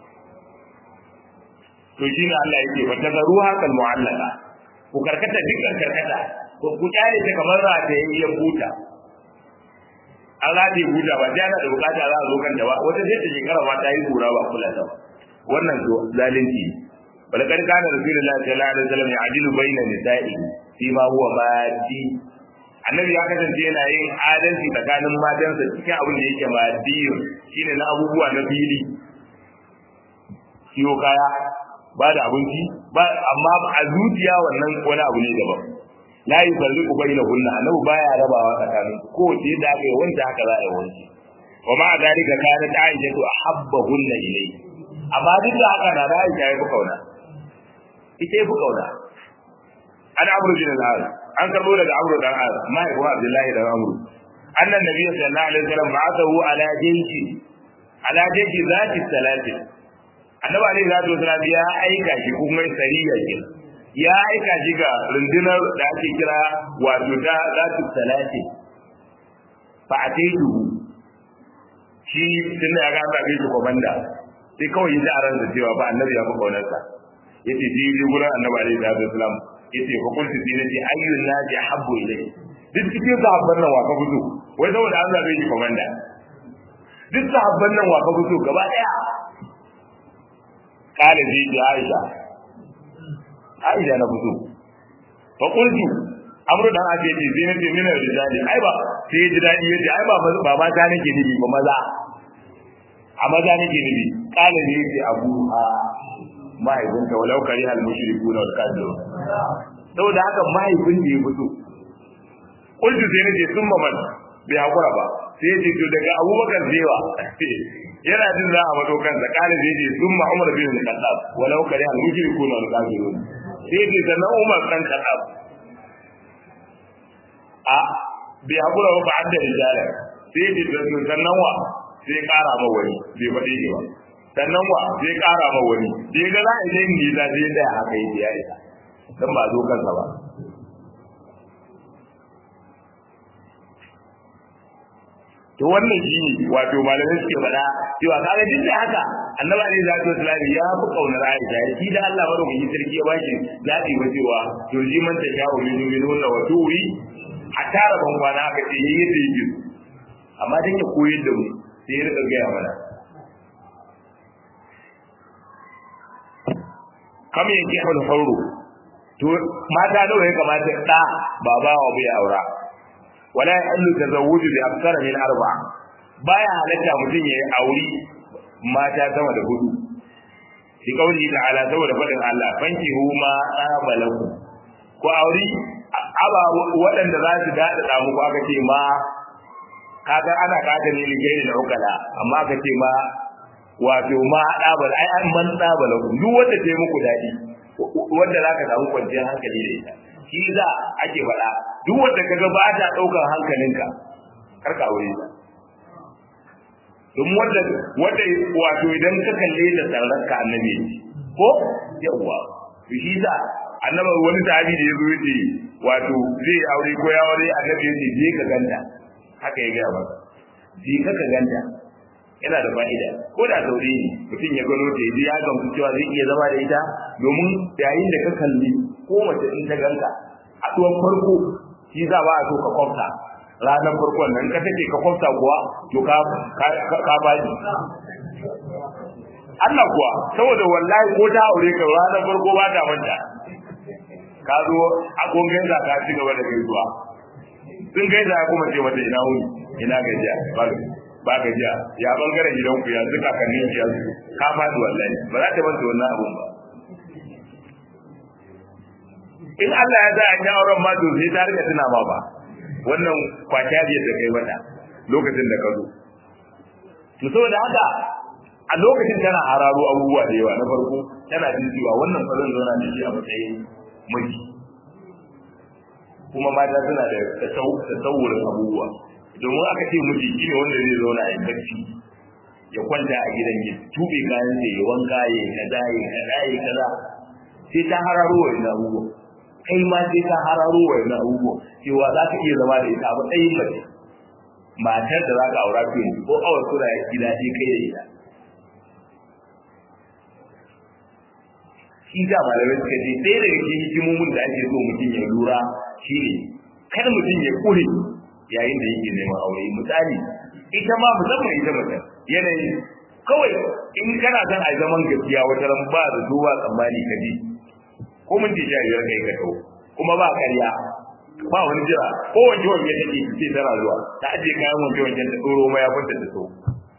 to shi ne Allah yake fa tazaruha kal mu'allaka ku karkata dukkan karkata ko ku kyale ta kamar rataye ya buta an rataye buta ba sai ana da bukata za a zo kan ba wata sai ta shekara ma ta yi kura ba kula ta ba wannan to zalunci wala kan kana rasulullahi sallallahu alaihi wasallam ya'dilu baina nisa'i fi ma huwa madi annabi ya kasance yana yin adalci tsakanin matansa cikin abin da yake madiyun shine na abubuwa na fili kiyo kaya ba da abinci ba amma a zuciya wannan wani abu ne daban la yufarriqu bainahunna annabi baya rabawa tsakanin ko ce da aka yi wanda haka za a yi wanci wa ma zalika kana ta aisha to ahabbahunna ilay amma duk da haka na da aisha ya fi kauna ita ya fi kauna an amru bin al an karbo daga amru dan al mahaifin abdullahi dan amru annan nabiy sallallahu alaihi wasallam ba'athahu ala jinki ala jinki zati salatin annabi alaihi salatu wasallam ya aika shi kuma sariya ke ya aika shi ga rundunar da ake kira wato da zatu salati fa ataitu shi tun da ya ga zabe shi komanda sai kawai yi a ransa cewa ba annabi ya fi kaunarsa yace ji ji gurin annabi alaihi salatu wasallam yace fa kuntu fi nati ayyun naji habbu ilayhi duk cikin sahabban nan wa ka fito wai saboda an zabe shi komanda duk sahabban nan wa ka fito gaba daya kala zai ji Aisha Aisha na fito fa qultu amru dan ake ce sai nace min rijali ai ba sai ji dadi yace ai ba ba ma ta nake nibi ba maza a maza nake nibi kala ne yace abu a mahaifinka walau kari al mushrikuna wal kafirun saboda haka mahaifin da ya fito kullu sai nace sun man bai hakura ba sai yace to daga abubakar zewa yana jin za a mato kansa kala zai ce sun ma umar bin khattab walau kari al mushrikuna wal kafirun sai yace sannan umar dan khattab a bai hakura ba ba da rijala sai yace to sannan wa sai kara ma wani bai faɗi ne ba sannan wa sai kara ma wani sai ga za a yi ni da sai da haka yi ya isa dan ba zo kansa ba to wannan shi ne wato malamai suke faɗa cewa kaga duk da haka annabi alaihi salatu wasallam ya fi kaunar Aisha shi da Allah madaukakin sarki ya baki zaɓi ba cewa to ji man ta shawo min min wannan wa tuwi a tara ban kwana aka ce yayi da yake amma dan ya koyar da mu sai ya rika gaya mana kam yake hal fauro to mata nawa ya kamata da baba wa bai aura wala yahillu tazawwuju bi akthara min arba'a baya halatta mutum yayi aure mata sama da hudu shi kauli ta'ala saboda fadin Allah fanki huma abalaku ko aure aba waɗanda za su dada da muku aka ce ma kaga ana kada ne ligairi da ukala amma aka ce ma wato ma dabal ai an man dabalaku duk wanda ta yi muku dadi wanda zaka samu kwanciyar hankali da ita shi za ake faɗa duk wanda kaga ba ta ɗaukar hankalinka kar ka aure ta don wanda wanda wato idan ka kalle da tsaron ka annabi ko yawa to shi za annabi wani sahabi da yazo yace wato zai aure ko ya aure annabi yace je ka ganta haka ya ga masa je ka ka ganta yana da fa'ida ko da saurayi ne mutum ya gano ta ya gamsu cewa zai iya zama da ita domin yayin da ka kalli ko mace in ta ganka a tuwon farko shi za ba a so ka kwamta ranar farkon nan ka take ka kwamta kuwa to ka ka baji Allah kuwa saboda wallahi ko ta aure ka ranar farko ba ta manta ka zo a gongen za ka ci gaba da gaisuwa sun gaisa ya kuma ce mata ina wuni ina gajiya ba ba gajiya ya bangaren gidanku ya zuka kan ya ka fadi wallahi ba za ta manta wannan abun ba in Allah ya sa an yi auren ma to sai ta rika tuna ma ba wannan kwakyariyar da kai mata lokacin da ka zo to saboda haka a lokacin tana hararo abubuwa da yawa na farko tana jin cewa wannan fa zan zauna da shi a matsayin miji kuma mata suna da tasawurin abubuwa domin aka ce miji shi ne wanda zai zauna a bacci ya kwanta a gidan ya tube kayan da ya wanka ya kaza ya kaza ya kaza sai ta hararo wa ina abubuwa kai ma sai ta hararo wa ina abubuwa cewa za ka iya zama da ita a matsayin mace matar da za ka aura fiye ko awar sura ya gida sai kai da ita shi da malamai suka ce ɗaya daga cikin hikimomin da ake so mutum ya lura shine kada mutum ya kure yayin da yake neman aure misali ita ma musamman ita mace yanayi kawai in kana son a zaman gaskiya wata ran ba da zuwa tsammani ka bi ko mun ji jariyar kai ka tau kuma ba ƙarya ba wani jira ko wanke wanke take ce tana zuwa ta ajiye kayan wanke wanke ta tsoro ma ya kwanta da so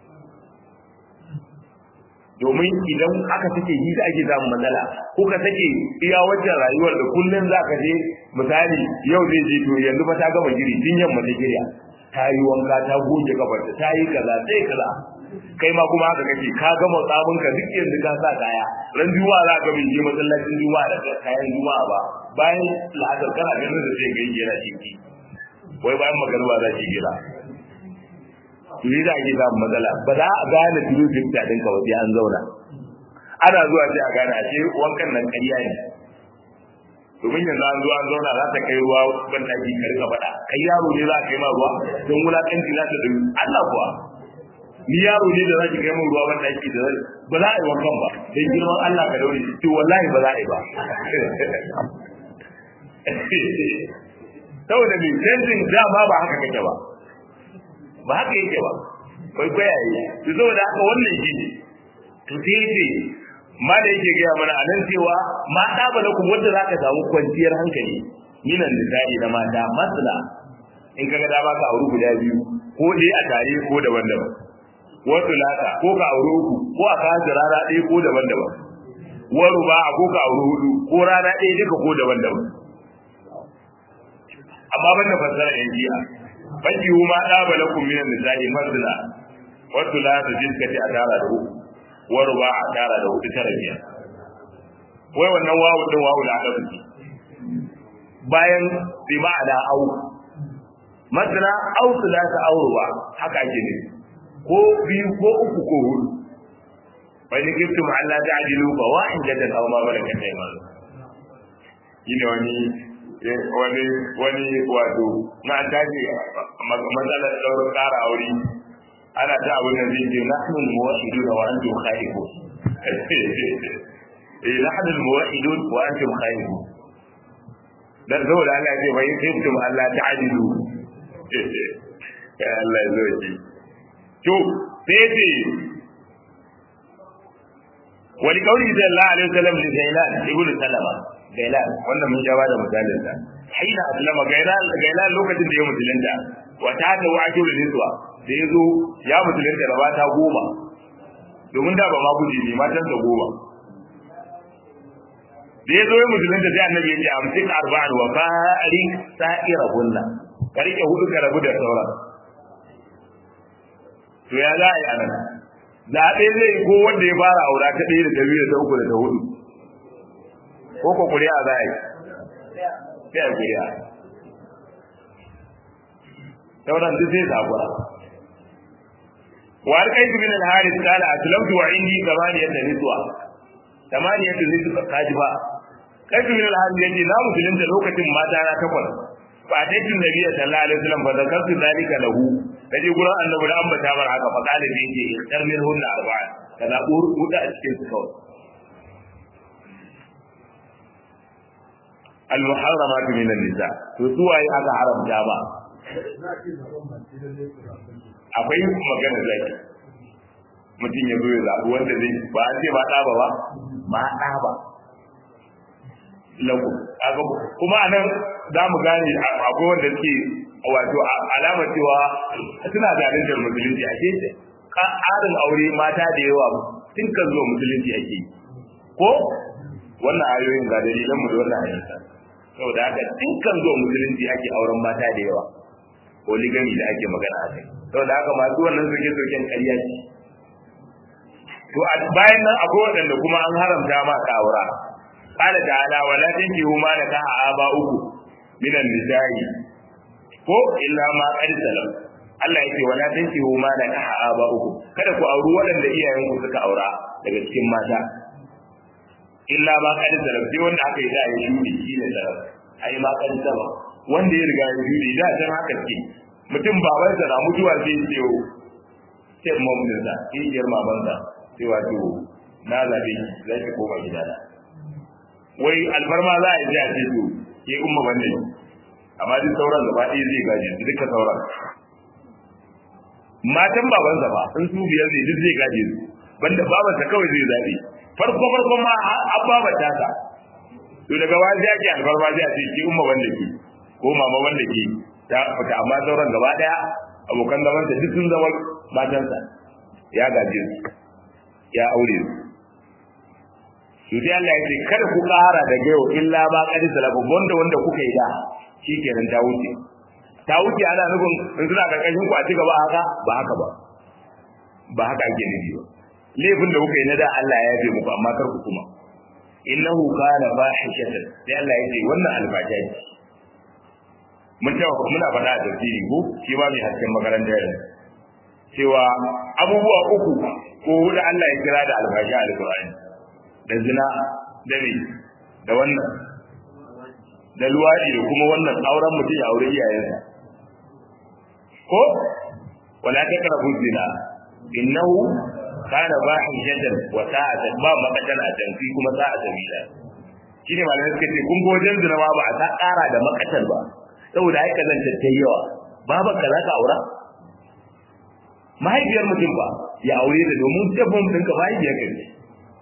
domin idan aka take yi da ake samun matsala ko ka take iya wajen rayuwar da kullum za ka je misali yau zai je to yanzu fa ta gama giri tun yamma ta girya ta yi wanka ta goge kafarta ta yi kaza sai kaza kai ma kuma haka kake ka gama tsabin ka duk yanzu ka sa kaya ran juma'a za ka bin je masallacin juma'a da kayan juma'a ba bayan la'asar kana ganin da sai ga yana ciki wai bayan magariba za ki gira to yi da ake samun matsala ba za a gane turu fifta ɗinka ba sai an zauna ana zuwa sai a gane a ce wankan nan ƙarya ne domin yanzu an zo an zauna za ta kai ruwa ban taki ka rika faɗa kai yaro ne za ka kai ma ruwa don wulaƙanci za ta ɗin Allah kuwa ni yaro ne da za ki kai min ruwa ban taki da ba za a yi wankan ba don girman Allah ka daure to wallahi ba za a yi ba saboda mai canjin dama ba haka kake ba ba haka yake ba kwaikwayaye to saboda haka wannan shi ne to sai yace ma da yake gaya mana a nan cewa ma da bala ku wanda zaka samu kwanciyar hankali minan nisa'i na mata masala in kaga da baka auri guda biyu ko dai a tare ko daban-daban wasu lata ko ka auri uku ko a kawo rana ɗaya ko daban-daban waru ba a ko ka auri hudu ko rana ɗaya duka ko daban-daban amma ban da fassara yan jiya baki ma da bala ku minan nisa'i masala wasu lata jiskati a tara da uku waru ba a tara da hudu tara biyar wai wannan wawu din wawu da adabu ce bayan bi ma'ana au masana au sulata auruwa haka ake ne ko biyu ko uku ko hudu wani giftum Allah ta ajilu fa wa inda da aw ma malakat aymanu ina wani wani wani wato na tashi matsalar daurin ƙara aure ana ta abin da zai ce nahnu al-muwahhidun wa antum khaifun eh nahnu al-muwahhidun wa antum khaifun dan saboda Allah ya ce bai kuntum Allah ta'dilu ya Allah ya zo ki to sai ce wani kauli da Allah alaihi wasallam li Zailan ibn Salama Zailan wannan mun ja da misalin sa haina aslama Zailan Zailan lokacin da ya musulunta wa ta ta wajib niswa da yazo ya musulunta da mata goma domin da ba ma guji ne matan sa goma da yazo ya musulunta sai annabi ya ce amsik arba'an wa farik sa'ira hunna ka rike hudu ka rabu da sauran to ya za a yi anan zaɓe zai yi ko wanda ya fara aura ta ɗaya da ta biyu da ta uku da ta hudu ko ko kuri'a za a yi sai a kuri'a sauran duk sai zakura wa alƙaitu min al-haris qala aslamtu wa indi thamaniyat niswa thamaniyat niswa kajiba kaitu min al-haris yace na musulunta lokacin mata na takwas fa ataitu nabiyya sallallahu alaihi wasallam fa zakartu dhalika lahu kaje gurin annabi da ambata mar haka fa qala bi ji ikhtar min hunna arba'a kaza huda a cikin su kawai al-muharramat min an-nisa to su waye aka haramta ba akwai magana zaki mutum ya zo ya zaɓi wanda zai ba an ce ba ɗaba ba ba ɗaba lagu kuma a nan za mu gane akwai wanda suke wato alamar cewa suna zaluntar musulunci a ce ƙarin aure mata da yawa tun kan zuwa musulunci ake yi ko wannan ayoyin ga dalilan mu da wannan hadisa saboda haka tun kan zuwa musulunci ake auren mata da yawa polygamy da ake magana a kai saboda haka masu wannan soke-soken ƙarya ce to bayan nan akwai waɗanda kuma an haramta ma ka aura qala ta'ala wala tankihu ma nakaha aba'ukum minan nisa'i ko illa ma qad salam Allah yake wala tankihu ma nakaha aba'ukum kada ku auri waɗanda iyayenku suka aura daga cikin mata illa ma qad salam sai wanda aka yi da ya shudi shi ne salam ai ma qad salam wanda ya riga ya shudi da san haka ce mutum babansa na mutuwa sai ya ce sai mamunsa kishiyar mamansa sai wato na zabe zai ki koma gidana wai alfarma za a yi a ce to ke umma bane amma duk sauran gaba ɗaya zai gaje su duka sauran matan babansa ba in su biyar ne duk zai gaje su banda babansa kawai zai zabe farko farko ma an babata ta to daga wani ake alfarma zai a ce ke umma banda ke ko mama banda ke ta fita amma sauran gaba ɗaya abokan zamansa duk sun zama matansa ya gaje su ya aure su to sai Allah ya ce kada ku ƙara da yau illa ba qad salafu wanda wanda kuka yi da shikenan ta wuce ta wuce ana nufin in suna karkashin ku a ci gaba haka ba haka ba ba haka ake nufi ba laifin da kuka yi na da Allah ya yafe muku amma kar ku kuma innahu kana fahishatan sai Allah ya ce wannan alfasha ce mun ta muna faɗa a tafsiri ko shi ma mai hasken makaranta yanzu cewa abubuwa uku ko hudu Allah ya kira da alfashi a alƙur'ani da zina da me da wannan da luwaɗi da kuma wannan auren mutum ya aure iyayensa ko wala takrabu zina innahu kana fahishatan wa sa'ata ba makatan a tanfi kuma sa'a sabila shine malamai suka ce kun ga wajen zina ma ba a ta ƙara da makatan ba saboda ai kazanta ta yawa baban ka za ka aura mahaifiyar mutum ba ya aure ta domin tabbon ɗinka mahaifiyar ka ne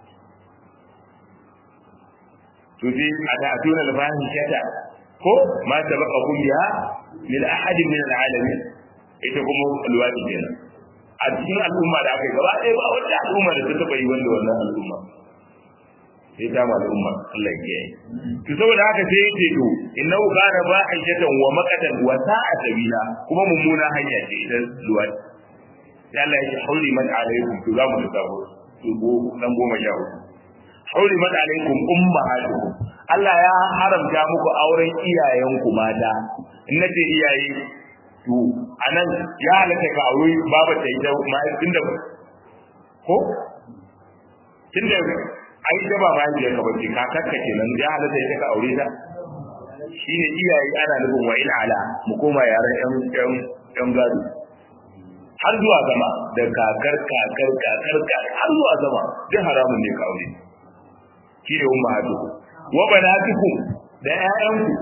to sai a ta tuna da bayan shata ko ma sabaka kun biha min ahadin min alalamin ita kuma alwadi kenan a cikin al'umma da aka yi gaba ɗaya ba wata al'umma da ta taɓa yi wanda wannan al'umma sai ta ma al'umma Allah ya yi to saboda haka sai yake to innahu kana ba'ishatan wa maqatan wa sa'a sabila kuma mummuna hanya ce ita luwadi sai Allah ya ce hauli man alaikum to za mu da sabo to go dan goma sha hudu hauli man alaikum ummahatukum Allah ya haramta muku auren iyayenku mata in nace iyaye to anan ya halatta ka aure baba ta ita ma tunda ko tunda ai da ba ba ya ka bace kakarka kenan ya halatta ita ka aure ta shine iyaye ana nufin wa in ala mu koma yaran yan yan yan gado har zuwa sama da kakar kakar kakar kakar har zuwa sama duk haramun ne ka aure shi ne umma hadu wa banatukum da ƴaƴanku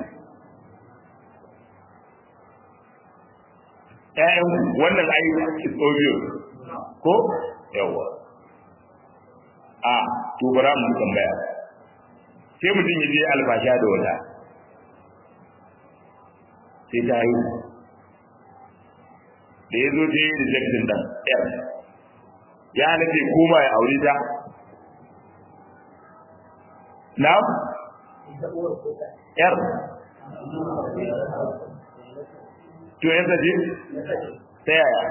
ƴaƴanku wannan ai is obvious ko yawa a to bara mu tambaya sai mutum ya je alfasha da wata sai ta yi da ya zo ta yi rejection ɗan yar ya halatta koma ya aure ta na yar to yanzu je ta yaya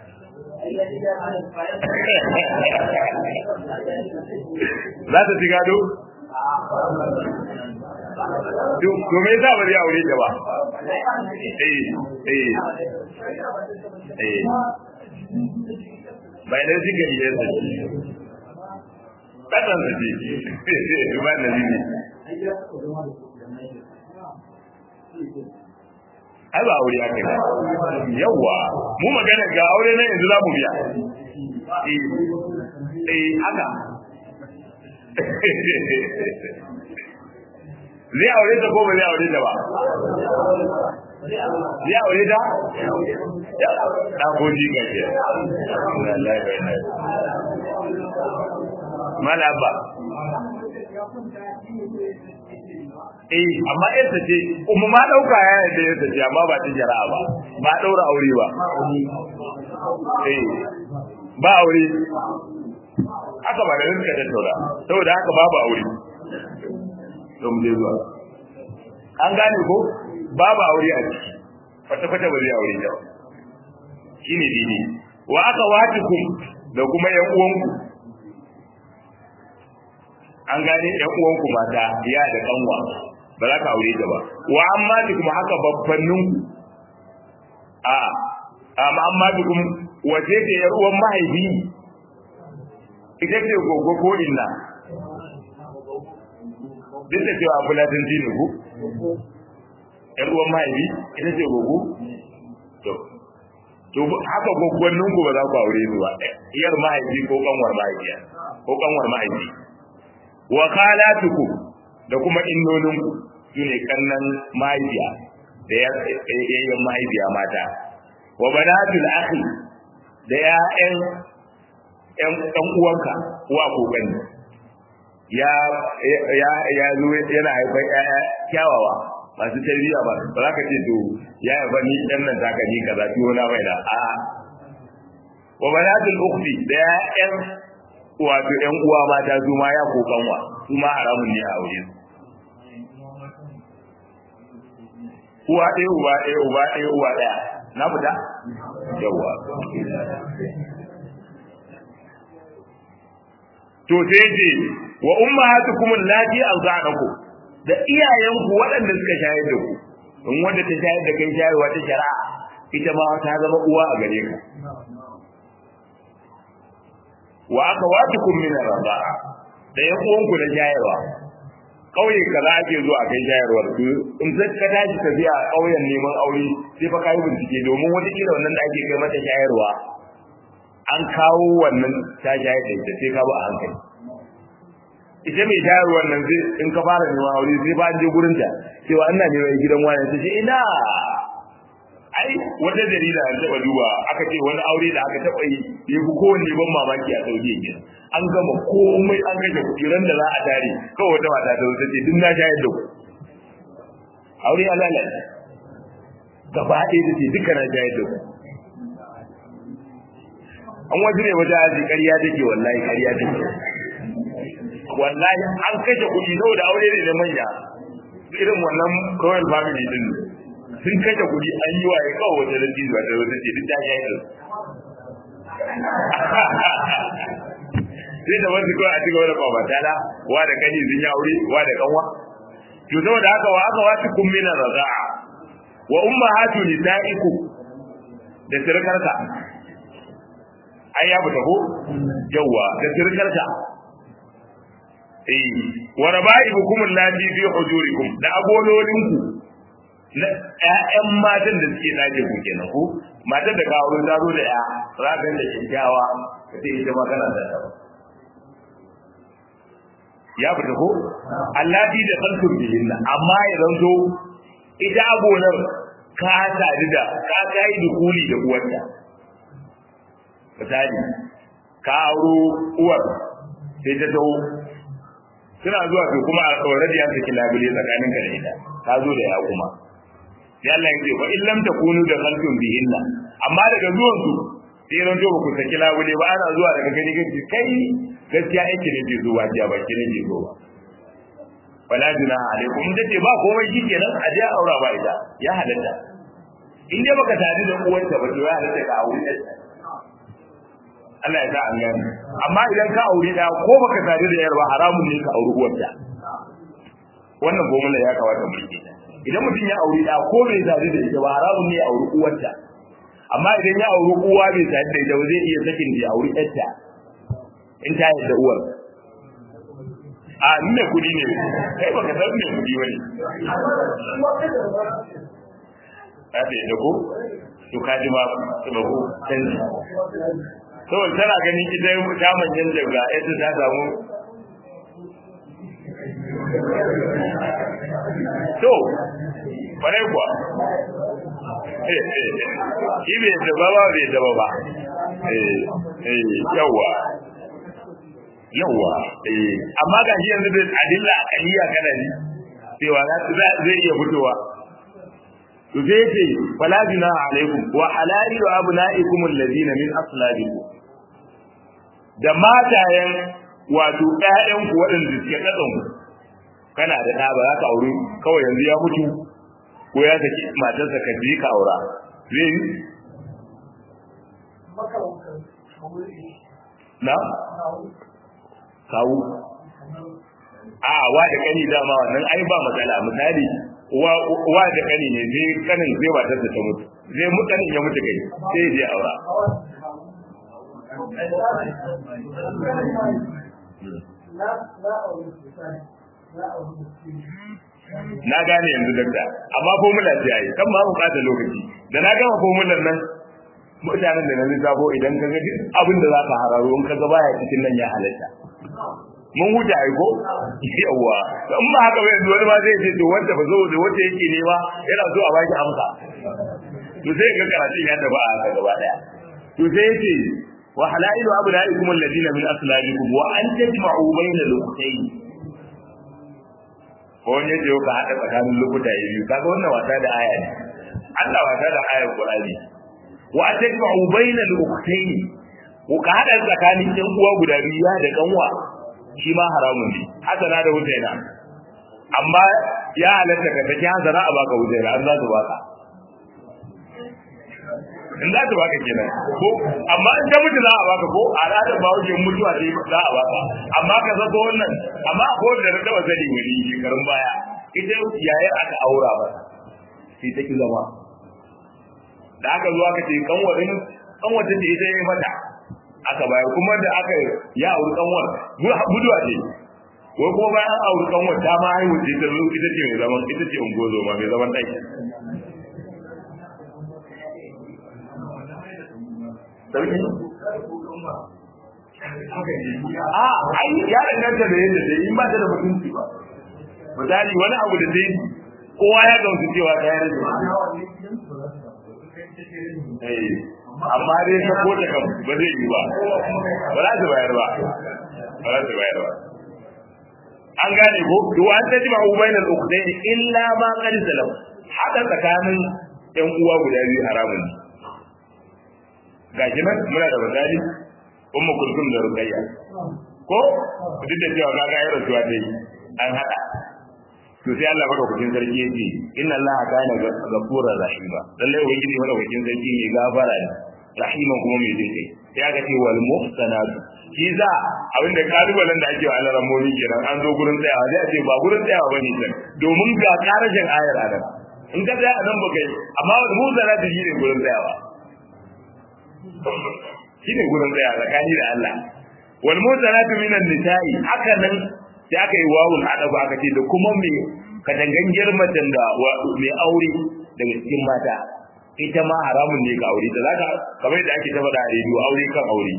za ta ci gado? to me yasa ba zai aure ta ba eh eh eh bai da shi gari ya sai kadan da ji ba da ni ai ba aure aka yi yawa mu magana ga aure na yanzu za mu biya eh eh haka zai aure ta ko ba zai aure ta ba zai aure ta da koji ga ke mala ba eh amma yarsa ce kuma ma dauka ya yadda yarsa ce amma ba ta jara'a ba ba daura aure ba eh ba aure haka ba da rinka tattauna saboda haka babu aure don je zuwa an gane ko babu aure a ciki kwata kwata ba zai aure da shine dini wa aka watikum da kuma yan uwanku an gane yan uwanku mata ya da kanwa ba za ka aure ta ba wa amma kuma haka babbannin a amma amma kuma wace ce yar uwan mahaifi ita ce gogo ko inna duk da cewa fulatin dini ku yan uwan mahaifi ita ce gogo to to haka gwaggwannin ku ba za ku aure su ba iyar mahaifi ko kanwar mahaifiya ko kanwar mahaifi wa khalatukum da kuma innoninku sune kannan mahaifiya da yayyan mahaifiya mata wa banatul akhi da ya'yan ƴan ɗan uwanka uwa ko gani ya ya ya zo yana haifar ƴaƴa kyawawa masu tarbiyya ba ba za ka ce to ya haifa ni ɗan nan zaka ni kaza tuwo na mai da a wa banatul ukhti da ƴaƴan wato ƴan uwa mata su ma ya ko kanwa su ma haramun ne a aure su uwa ɗaya uba ɗaya uba ɗaya uwa ɗaya na fita yawa to sai ce wa ummahatukum allati arda'nakum da iyayenku waɗanda suka shayar da ku in wanda ta shayar da kai shayarwa ta shari'a ita ma ta zama uwa a gare ka wa akhawatukum min ar-rida'a da yan uwanku na shayarwa kauye kaza ake zuwa kai shayarwar su in sai ka tashi tafiya a kauyen neman aure sai fa kai bincike domin wata kila wannan da ake kai mata shayarwa an kawo wannan ta shayar da ita sai ka ba a hankali ita mai shayarwar nan zai in ka fara neman aure sai ba an je gurin ta cewa ina neman gidan wani ta ce ina ai wata jarida an taba duba aka ce wani aure da aka taba yi ya fi kowanne ban mamaki a saudiya ke an gama komai an kashe kuɗi ran da za a tare kawai wata mata ta wuce ce duk na shayar da ku aure ya lalace gaba ɗaya da ce duka na shayar da ku an wasu ne wata aji ƙarya take wallahi ƙarya take wallahi an kashe kuɗi saboda aure ne da manya irin wannan royal family din sun kashe kuɗi an yi waye kawai wata lanti zuwa da wata ce duk ta shayar da sai da wasu kawai a cigaba da kwabatala wa da kani sun yi aure wa da kanwa to saboda haka wa aka wata kun mina raza'a wa ummahatu nisaikum da sirkarka ai ya fita ko yawa da sirkarka eh wa raba'ibukum allati fi hujurikum da agololinku na ƴaƴan matan da suke dace ku kenan ko matan da kawo ta zo da ya ragan da kyakkyawa kace ita ma kana da ta ya fita ko allati da kalkum bihinna amma ya zanto ita agonar ka sadu da ka kai dukuli da uwarta misali ka auro uwar sai ta taho suna zuwa to kuma a already an saki labule tsakanin ka da ita ka zo da ya kuma sai Allah ya ce wa in lam takunu da khalqun bihinna amma daga zuwan su sai ran to ku saki labule ba ana zuwa daga gani gani kai gaskiya yake ne ke zuwa jiya ba ki ne ke zuwa wala junaha alaikum in tace ba komai shikenan a je aura ba ita ya halatta in dai baka tare da uwarta ba to ya halatta ka aure ta Allah ya sa an gane amma idan ka aure da ko baka tare da yarwa haramun ne ka aure uwarta wannan gomala ya kawata mu rike idan mutum ya aure da ko bai tare da ita ba haramun ne ya aure uwarta amma idan ya aure uwa bai tare da ita ba zai iya sakin da ya aure yarta in ta yarda uwar a nuna kudi ne kai baka san me kudi bane ka da yadda ko to ka ji ma ba ko canji saboda tana ganin ita ta manyan daga yadda ta samu to kwarai kuwa shi bai zaba ba bai zaba ba yawa yawa amma ga shi yanzu da adilla akaliya kana ne cewa zai iya fitowa to sai ce fala junaha alaikum wa halailu abnaikum alladhina min aslabikum da matayen wato ƴaƴan ku waɗanda suke tsadan ku kana da ɗa ba za ka aure kawai yanzu ya mutu ko ya saki matarsa ka je ka aura zai yi na kawu a wa da kani dama wannan ai ba matsala misali wa da kani ne zai kanin zai ba ta ta mutu zai mu kanin ya mutu kai sai ya je aura na gane yanzu dakta amma formula ce ai kan ba mu bata lokaci da na gama formular nan mutanen da na lissafo idan ka ga abin da za ka hararo in ka ga baya cikin nan ya halatta mun huta ai ko yawa in ba haka ba yanzu wani ma zai ce to wanda ba zo da wanda yake nema yana so a baki amsa to sai ga karatun ya tafi a haka gaba daya to sai yace wa halailu abnaikum alladina min aslabikum wa an tajma'u bayna al-ukhtayn ko ne da ka hada tsakanin lokuta biyu kaga wannan wasa da aya ne Allah wasa da ayar Qur'ani wa an tajma'u bayna al-ukhtayn ko ka hada tsakanin yan uwa guda biyu ya da kanwa shi ma haramun ne hasana da husaina amma ya halatta ka take hasana a baka husaina an za su baka in za su baka kenan ko amma in ta mutu za a baka ko a ranar ba wajen mutuwa ce za a baka amma ka sako wannan amma a kowane da na taba sani wani shekarun baya ita yayar aka aura ba sai ta ki zama da aka zo aka ce kanwarin kanwata ce ita ya mata aka bayar kuma da aka ya auri kanwar guduwa ce ko kuma bayan an auri kanwar ta ma haihu ce ta zo ita ce mai zaman ita ce ungozo ma mai zaman ɗaki sarki a ai ya danganta da yadda dai in ba ta da mutunci ba misali wani abu da dai kowa ya gamsu cewa ta yi rage amma dai ta ko ta kam ba zai yi ba ba za su bayar ba ba za su bayar ba an gane ko to an ta jima ubainal ukhdayn illa ma qad salam haka tsakanin yan uwa guda biyu haramun ne gashi nan muna da misali ummu kulsum da ruqayya ko duk da cewa kaga ayar rasuwa dai an hada to sai Allah madaukakin sarki yace inna Allah kana ghafurur rahima lalle ubangiji madaukakin sarki ne gafara ne rahima kuma mai jin kai sai aka ce wal muhsanat shi za abinda kalubalen da ake wa Allah ramoni kenan an zo gurin tsayawa sai a ce ba gurin tsayawa bane can domin ga karashin ayar anan in ka tsaya nan baka yi amma wal muhsanat shi ne gurin tsayawa shi ne gurin tsayawa tsakani da Allah wal muhsanat minan nisa'i haka nan sai aka yi wawul adabu aka ce da kuma mai katangangiyar macen da mai aure daga cikin mata ita ma haramun ne ka aure ta zaka kamar da ake ta faɗa a rediyo aure kan aure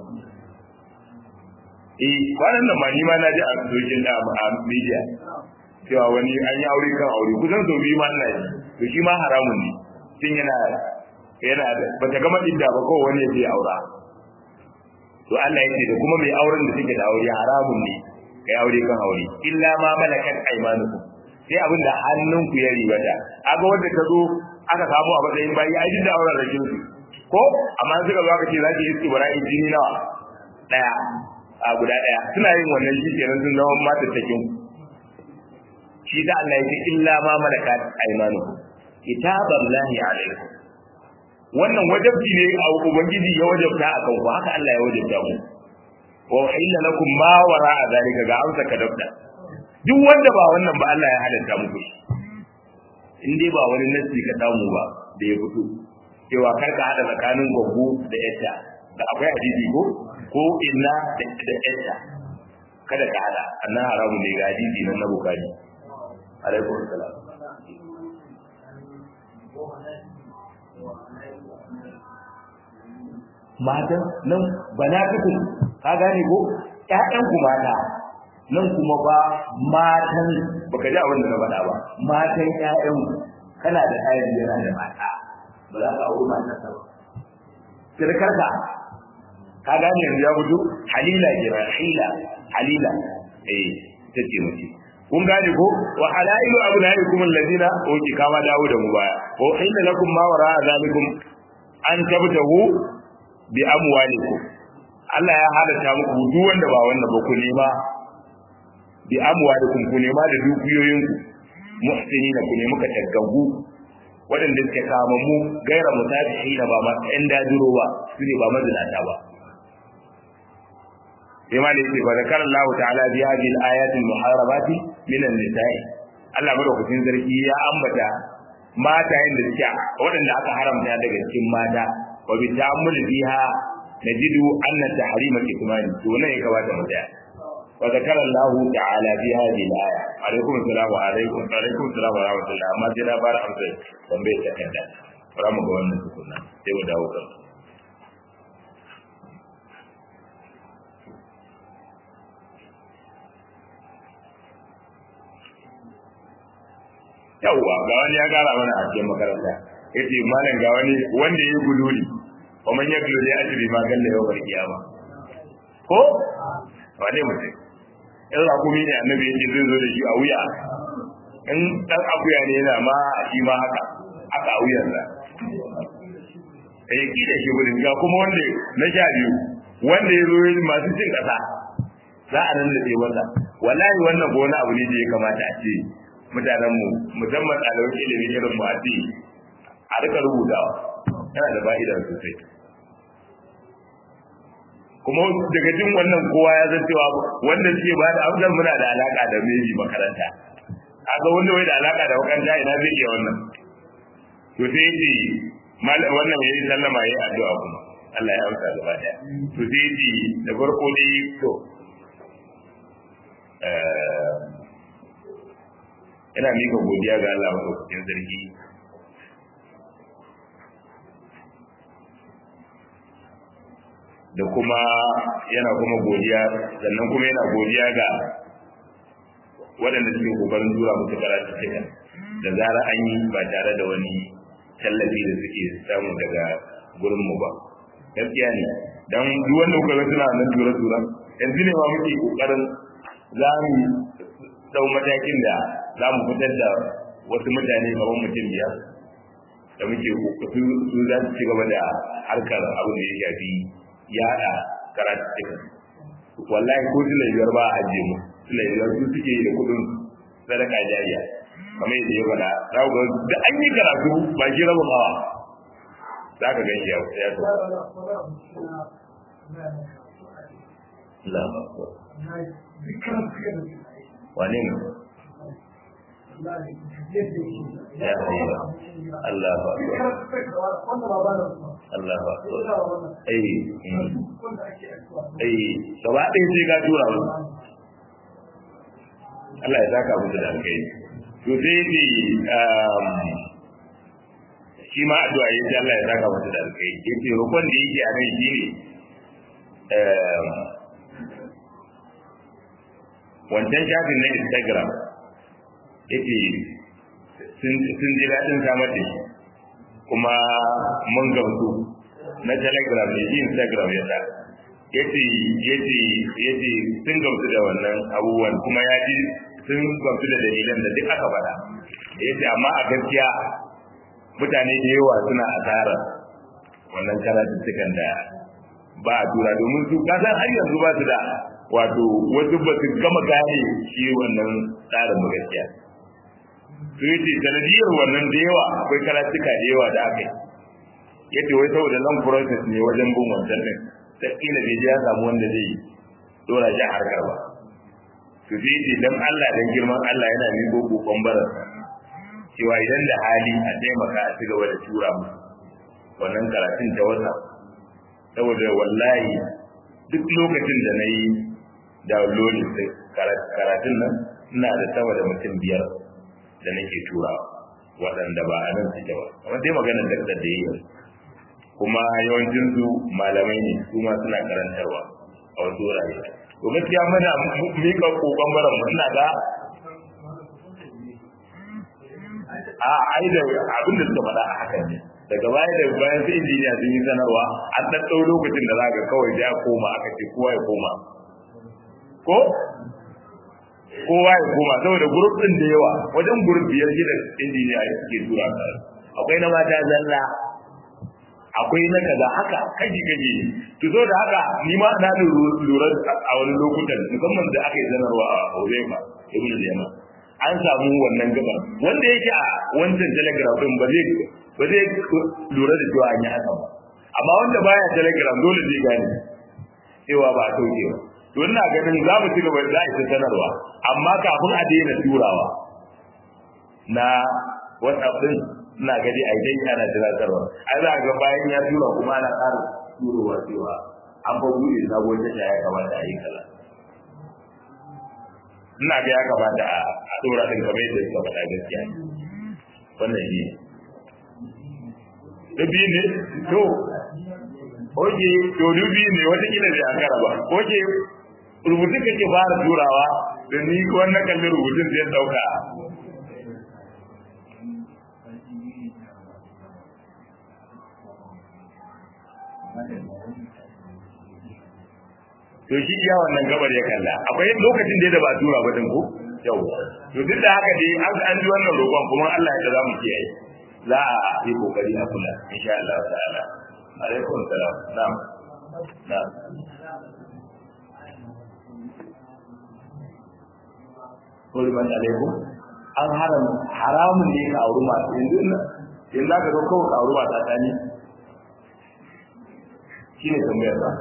eh kwanan nan ma ni ma na ji a social a media cewa wani an yi aure kan aure kusan sau biyu ma ina yi to shi ma haramun ne tun yana yana da bata gama idda ba ko wani ya je aura to Allah yake da kuma mai auren da take da aure haramun ne kai aure kan aure illa ma malakat aymanukum sai abin da hannunku ya ribata aga wanda ta zo aka samu a matsayin bayi ai duk da auren rakin su ko amma suka zo aka ce za ki yi ibrahim jini nawa daya a guda daya suna yin wannan shi kenan sun zama mata takin shi da Allah yake illa ma malakat aymanukum kitaballahi alaikum wannan wajabci ne a ubangiji ya wajabta akan ku haka Allah ya wajabta mu wa illa lakum ma wara'a zalika ga amsa ka dabda duk wanda ba wannan ba Allah ya halatta muku in dai ba wani nasi ka samu ba da ya fito cewa kar ka hada tsakanin gwaggo da yatta da akwai hadisi ko ko inna da yatta kada ka hada annan haramun ne ga hadisi nan na bukari alaikum salam matan nan banatukum ka gane ko ƴaƴan ku mata nan kuma ba matan baka ji abin da na faɗa ba matan ƴaƴan kana da ayar yana da mata ba za ka auri matan sa ba sirkarka ka gane yanzu ya fito halila kira hila halila eh ta ce mace kun gane ko wa halailu abnaikum alladina oki kama dawo da mu baya ko inna lakum ma wara zalikum an tabtahu bi amwalikum Allah ya halatta muku duk wanda ba wanda ba ku nema bi amwalikum ku nema da dukiyoyinku muhsinina ku nemi ka tagaggu waɗanda suke kama mu gaira mutafihi ba ma ɗan dajiro ba su ne ba mazinata ba sai ma da yake fa zakar Allah ta'ala bi hadhihi al-ayat al-muharramati min an-nisa'i Allah madaukakin sarki ya ambata matayen da suke waɗanda aka haramta daga cikin mata wa bi ta'ammul biha najidu anna tahrima kitmani to ne ya kamata mu tsaya wa zakara Allah ta'ala fi hadhihi al-aya alaikum assalam wa alaikum alaikum assalam wa rahmatullah amma sai na fara amsa tambayar ta kanta fara mu ga wannan tukunna sai mu dawo kan yawwa ga wani ya gara mana a cikin makaranta yace malam ga wani wanda yayi gululi wa man yaglu li ajri ma galla yawmal qiyama ko wane mutum in rakumi ne annabi yace zai zo da shi a wuya in dan akuya ne yana ma shi ma haka haka a wuyan sa eh ki da shi gudun ga kuma wanda na sha biyu wanda ya zo masu cin kasa za a nan da wanda wallahi wannan ko wani abu ne da ya kamata a ce mutanen mu musamman ɗaliban ilimi irin mu a ce a rika rubutawa yana da fa'ida sosai kuma daga jin wannan kowa ya san cewa wanda suke ba da amsar muna da alaka da meji makaranta kaga wanda wai da alaka da makaranta ina zai iya wannan to sai yace wannan yayi sallama yayi addu'a kuma Allah ya amsa gaba daya to sai yace da farko dai to ina mika godiya ga Allah madaukakin sarki da kuma yana kuma godiya sannan kuma yana godiya ga waɗanda suke kokarin tura musu karatu cikin da zarar an yi ba tare da wani tallafi da suke samu daga gurin mu ba gaskiya ne dan duk wanda kuka ga suna nan tura tura yanzu ne ma muke kokarin za mu dau matakin da za mu fitar da wasu mutane kamar mutum biyar da muke su su za su ci gaba da harkar abin da ya shafi yada karatu wallahi ko su biyar ba a ajiye mu su biyar su suke da kudin sadaka jariya kamar yadda ya faɗa za ku ga da an yi karatu ba shi rabin hawa za ka gan shi ya so Allah wane ne ya hayya Allah ba Allah ba eh eh gaba ɗaya sai ka tura mu Allah ya saka musu da alkai to sai ne shi ma addu'a yace Allah ya saka musu da alkai yace roƙon da yake a nan shine wancan shafin na Instagram yace sun ji daɗin samar da shi kuma mun gamsu na telegram ne instagram ya sa yace yace yace sun gamsu da wannan abubuwan kuma ya ji sun gamsu da dalilan da duk aka faɗa yace amma a gaskiya mutane da yawa suna asara wannan karatuttukan da ba a tura domin su kasan har yanzu ba su da wato wasu ba su gama gane shi wannan tsarin gaskiya su yace sanadiyar wannan da yawa akwai karatuka da yawa da aka yi yace wai saboda long process ne wajen bin wancan din sai kila bai ya samu wanda zai dora shi a harkar ba su zai ce dan Allah dan girman Allah yana miƙo kokon barasa cewa idan da hali a taimaka a cigaba da tura mu wannan karatun ta wata saboda wallahi duk lokacin da na yi downloading karatun nan ina da sama da mutum biyar da nake tura waɗanda ba a nan suke ba amma dai maganar da da yi kuma yawancin su malamai ne su ma suna karantarwa a wasu wurare to gaskiya muna mika kokon baran mu ina ga a ai da abin da suka faɗa a hakan ne daga baya da bayan sai injiniya sun yi sanarwa an ɗaɗɗau lokacin da za ka kawai da ya koma aka ce kowa ya koma ko kowa ya koma saboda grup din da yawa wajen grup biyar gida injiniya suke tura ka akwai na mata zalla akwai na kaza haka kaji kaji to so da haka ni ma na lura a wani lokutan musamman da aka yi zanarwa a Huzaifa ibn Yaman an samu wannan gaba wanda yake a wancan telegram din ba zai ba zai lura da cewa an yi haka ba amma wanda baya telegram dole zai gane cewa ba a sauke ba to ina ganin za mu ci gaba da ita sanarwa amma kafin a daina turawa na whatsapp din ina gadi a idan ana tunatarwa ai za ga bayan ya tura kuma ana ƙara turowa cewa an fa buɗe sabon tasha ya kamata a yi kaza ina ga ya kamata a dora din kamar yadda suka faɗa gaskiya wannan shi da biyu ne to oke to dubi ne wata kila bai akara ba oke rubutun kake fara turawa da ni wannan kalli rubutun zai dauka to shi iya wannan gabar ya kalla akwai lokacin da da ba tura ba din ko yau to duk da haka dai an an ji wannan roƙon kuma Allah ya za mu kiyaye za a yi kokari a kula insha Allah ta'ala alaikum salam na'am na'am Kulman alaikum an haram haramun ne ka auri masu yanzu yanzu ka zo kawai ka auri mata ta ne shi ne tambayar ba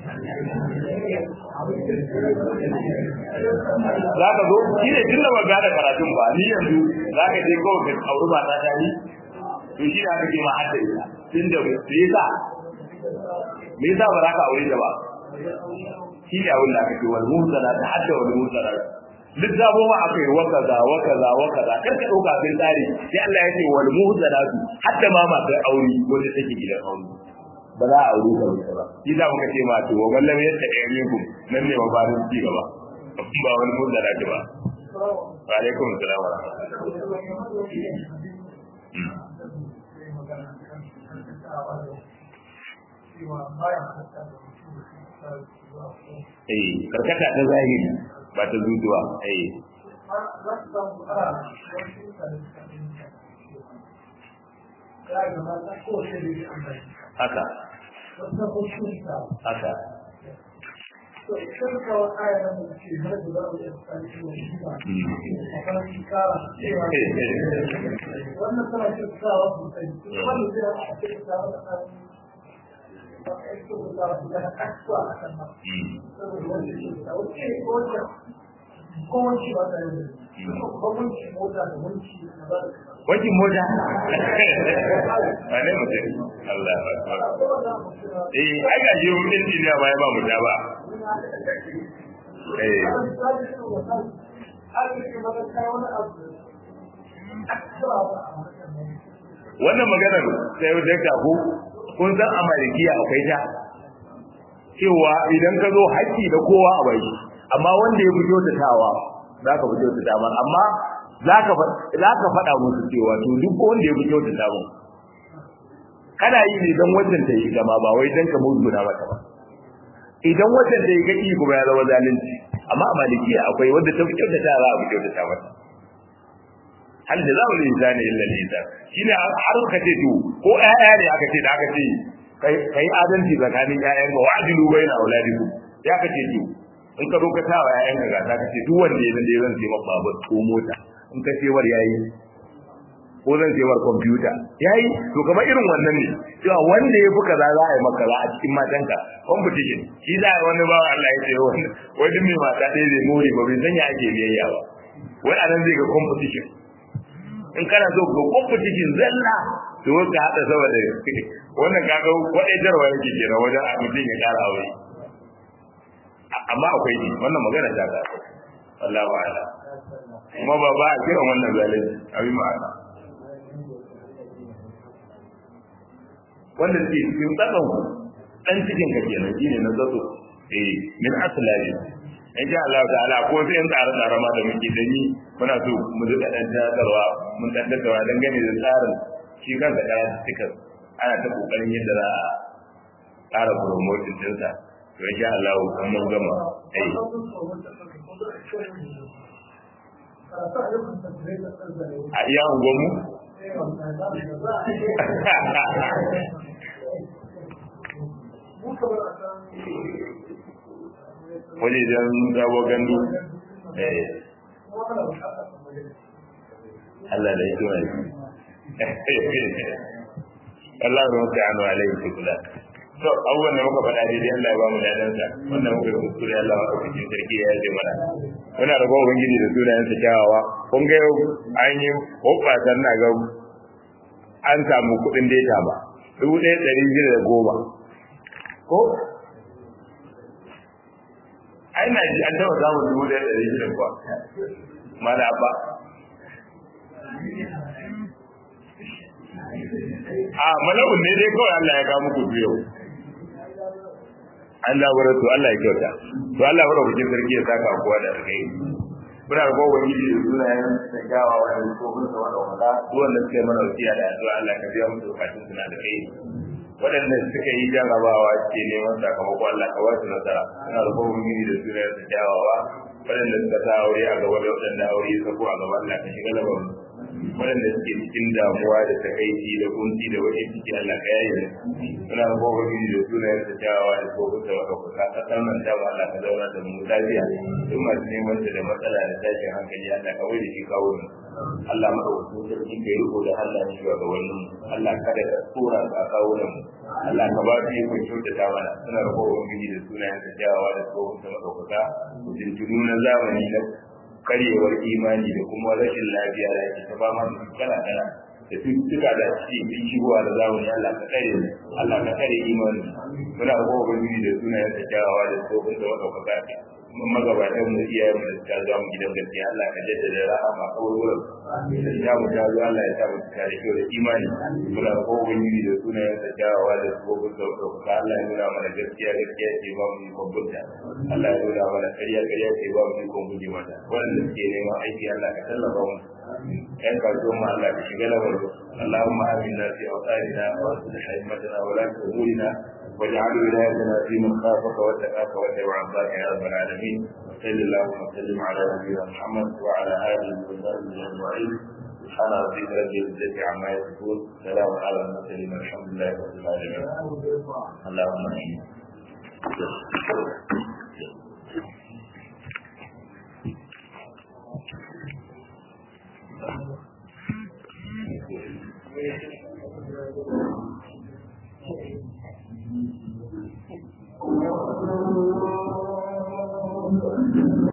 za ka zo shi ne tun da ba gada karatun ba ni yanzu za ka je kawai ka auri mata ta ne to shi ne aka ce ma hadda ita tun da me yasa me yasa ba za ka aure ta ba shi ne abin da aka ce wal muhsana ta hadda wal muhsana duk zabo ma aka yi waka za waka za waka za kar ka dauka bin tsari sai Allah ya ce wal muhsana hadda ma masu aure wanda take gidan aure ba za a aure ta ba shi za muka ce ma to wa wallan yadda ɗaya ne ku nan ne mabarin ci gaba ba wani muhsana ba wa alaikum salam wa eh karkata ta zahiri ba ta zuzuwa eh haka haka
wannan tana cikin sawa sosai wannan zai a cikin sawa da kan kowace ba ta yi kowace mota da wanci da ba da
wajen mota wane mutum Allah eh ai ga shi mun injiniya ba ya ba mu ba eh wannan maganar sai yau da ku kun san a malikiya akwai ta cewa idan ka zo haƙƙi da kowa a bai amma wanda ya fito da tawa za ka fito da tawa amma za ka faɗa musu cewa to duk wanda ya fito da tawa kana yi ne don wajen ta yi gama ba wai don ka muzguna mata ba idan wajen ta yi kaki kuma ya zama zalunci amma a malikiya akwai wanda ta fito da tawa a fito da tawa hal da zamu linsani illa lisan shine har ka ce to ko ƴaƴa ne aka ce da aka ce kai kai adalci tsakanin ƴaƴan ka wa'dilu baina auladiku ya ka ce to in ka zo ka tawa ƴaƴan ka ga ka ce duk wanda ya zai zan sai maka babur ko mota in ka ce war yayi ko zan sai war computer yayi to kamar irin wannan ne cewa wanda ya fi kaza za a yi maka a cikin matanka competition shi za a wani bawa Allah ya ce wani wani mai mata ɗaya zai more ba bai sanya ake biyayya ba wai anan zai ga competition in kana so ga competition zalla to ka hada saboda wannan kaga wadaitarwa yake kenan wajen a mutum ya kara aure amma akwai ne wannan magana ta ga wallahu a'ala kuma ba ba a kiran wannan zalunci abin ma'ana wanda ke cikin tsakan ku dan cikin ka kenan shine na zato eh min aslabi in sha Allah ta'ala ko sai in tsare tsare ma da muke da ni muna so mu ji da dan tadarwa mun dan tadarwa dan gane da tsarin shi kansa da tikas ana ta kokarin yadda za a tsara promotion din sa to in sha Allah kun mun gama eh a iya unguwanmu wani idan dawo gandu Allah da yake wani Allah ya mutu anu alaihi kula to abubuwan da muka faɗa daidai Allah ya ba mu dadan sa wannan muka yi kuskure Allah ya kafa cikin sarki ya yi mana muna da gowa ubangiji da sunayen sa kyawawa kun ga yau an yi hoɓɓasan na ga an samu kuɗin data ba dubu ɗaya ɗari shida da goma ko ai na ji an taɓa samun dubu ɗaya ɗari shida kuwa mana ba a mala'un ne dai kawai Allah ya kawo muku biyu an labarar to Allah ya kyauta to Allah ya kuke sarki ya saka kowa da kai muna da kowa wani da sunayen da gawa wani ko kun sa wanda wanda duk wanda suka yi mana wasiya da addu'a Allah ka biya musu bukatun suna da kai waɗanda suka yi jarabawa ke neman sakamako Allah ka wasu nasara suna da kowa wani da sunayen da kyawawa waɗanda suka sa aure a gaba da waɗanda aure ya sako a gaba Allah ka shiga labarin waɗanda suke cikin damuwa da takaici da kunci da wani ciki Allah ka yaye suna da kowa wani da sunayen da kyawawa da kowa da wata kusa kasar nan da Allah ka zauna da mu lafiya duk masu neman da matsala da tashin hankali Allah ka wai da shi kawo mu Allah madaukakin sarki ka yi riko da Allah ne ga wani Allah kada ka tsora ka kawo mu Allah ka ba su yi kun kyautata mana suna da kowa wani da sunayen da kyawawa da kowa da madaukaka tuntunu na zamani na karyewar imani da kuma rashin lafiya da ake ta ba ma da kala kala da cututtuka da suke bin shigowa da zamani Allah ka kare mu Allah ka kare imani muna kowa wani da sunayen da kyawawa da kowa da madaukaka magabatan mu iyayen mu da suka zo mu gidan gaskiya Allah ka jaddada rahama kawai wurin ya mu ta zo Allah ya sa mu cika da kyau da imani muna ko ubangiji da sunayen sa kyawawa da sabobin sauƙaƙa Allah ya nuna mana gaskiya gaskiya ce ba mu yi kwabbunta Allah ya nuna mana ƙarya ƙarya ce ba mu yi kwabbunta mata waɗanda suke neman aiki Allah ka tallafa mu ‘yan kasuwan ma Allah ka shiga na barzo Allahumma amina fi awtarina wa aslih himmatana wa la tuhulina واجعل ولايتنا في من خافك واتقاك واتبع عصاك يا رب العالمين وصل اللهم وسلم على نبينا محمد وعلى اله وصحبه اجمعين سبحان ربك رب العزه عما يصفون سلام على المرسلين الحمد لله رب العالمين اللهم امين Thank you.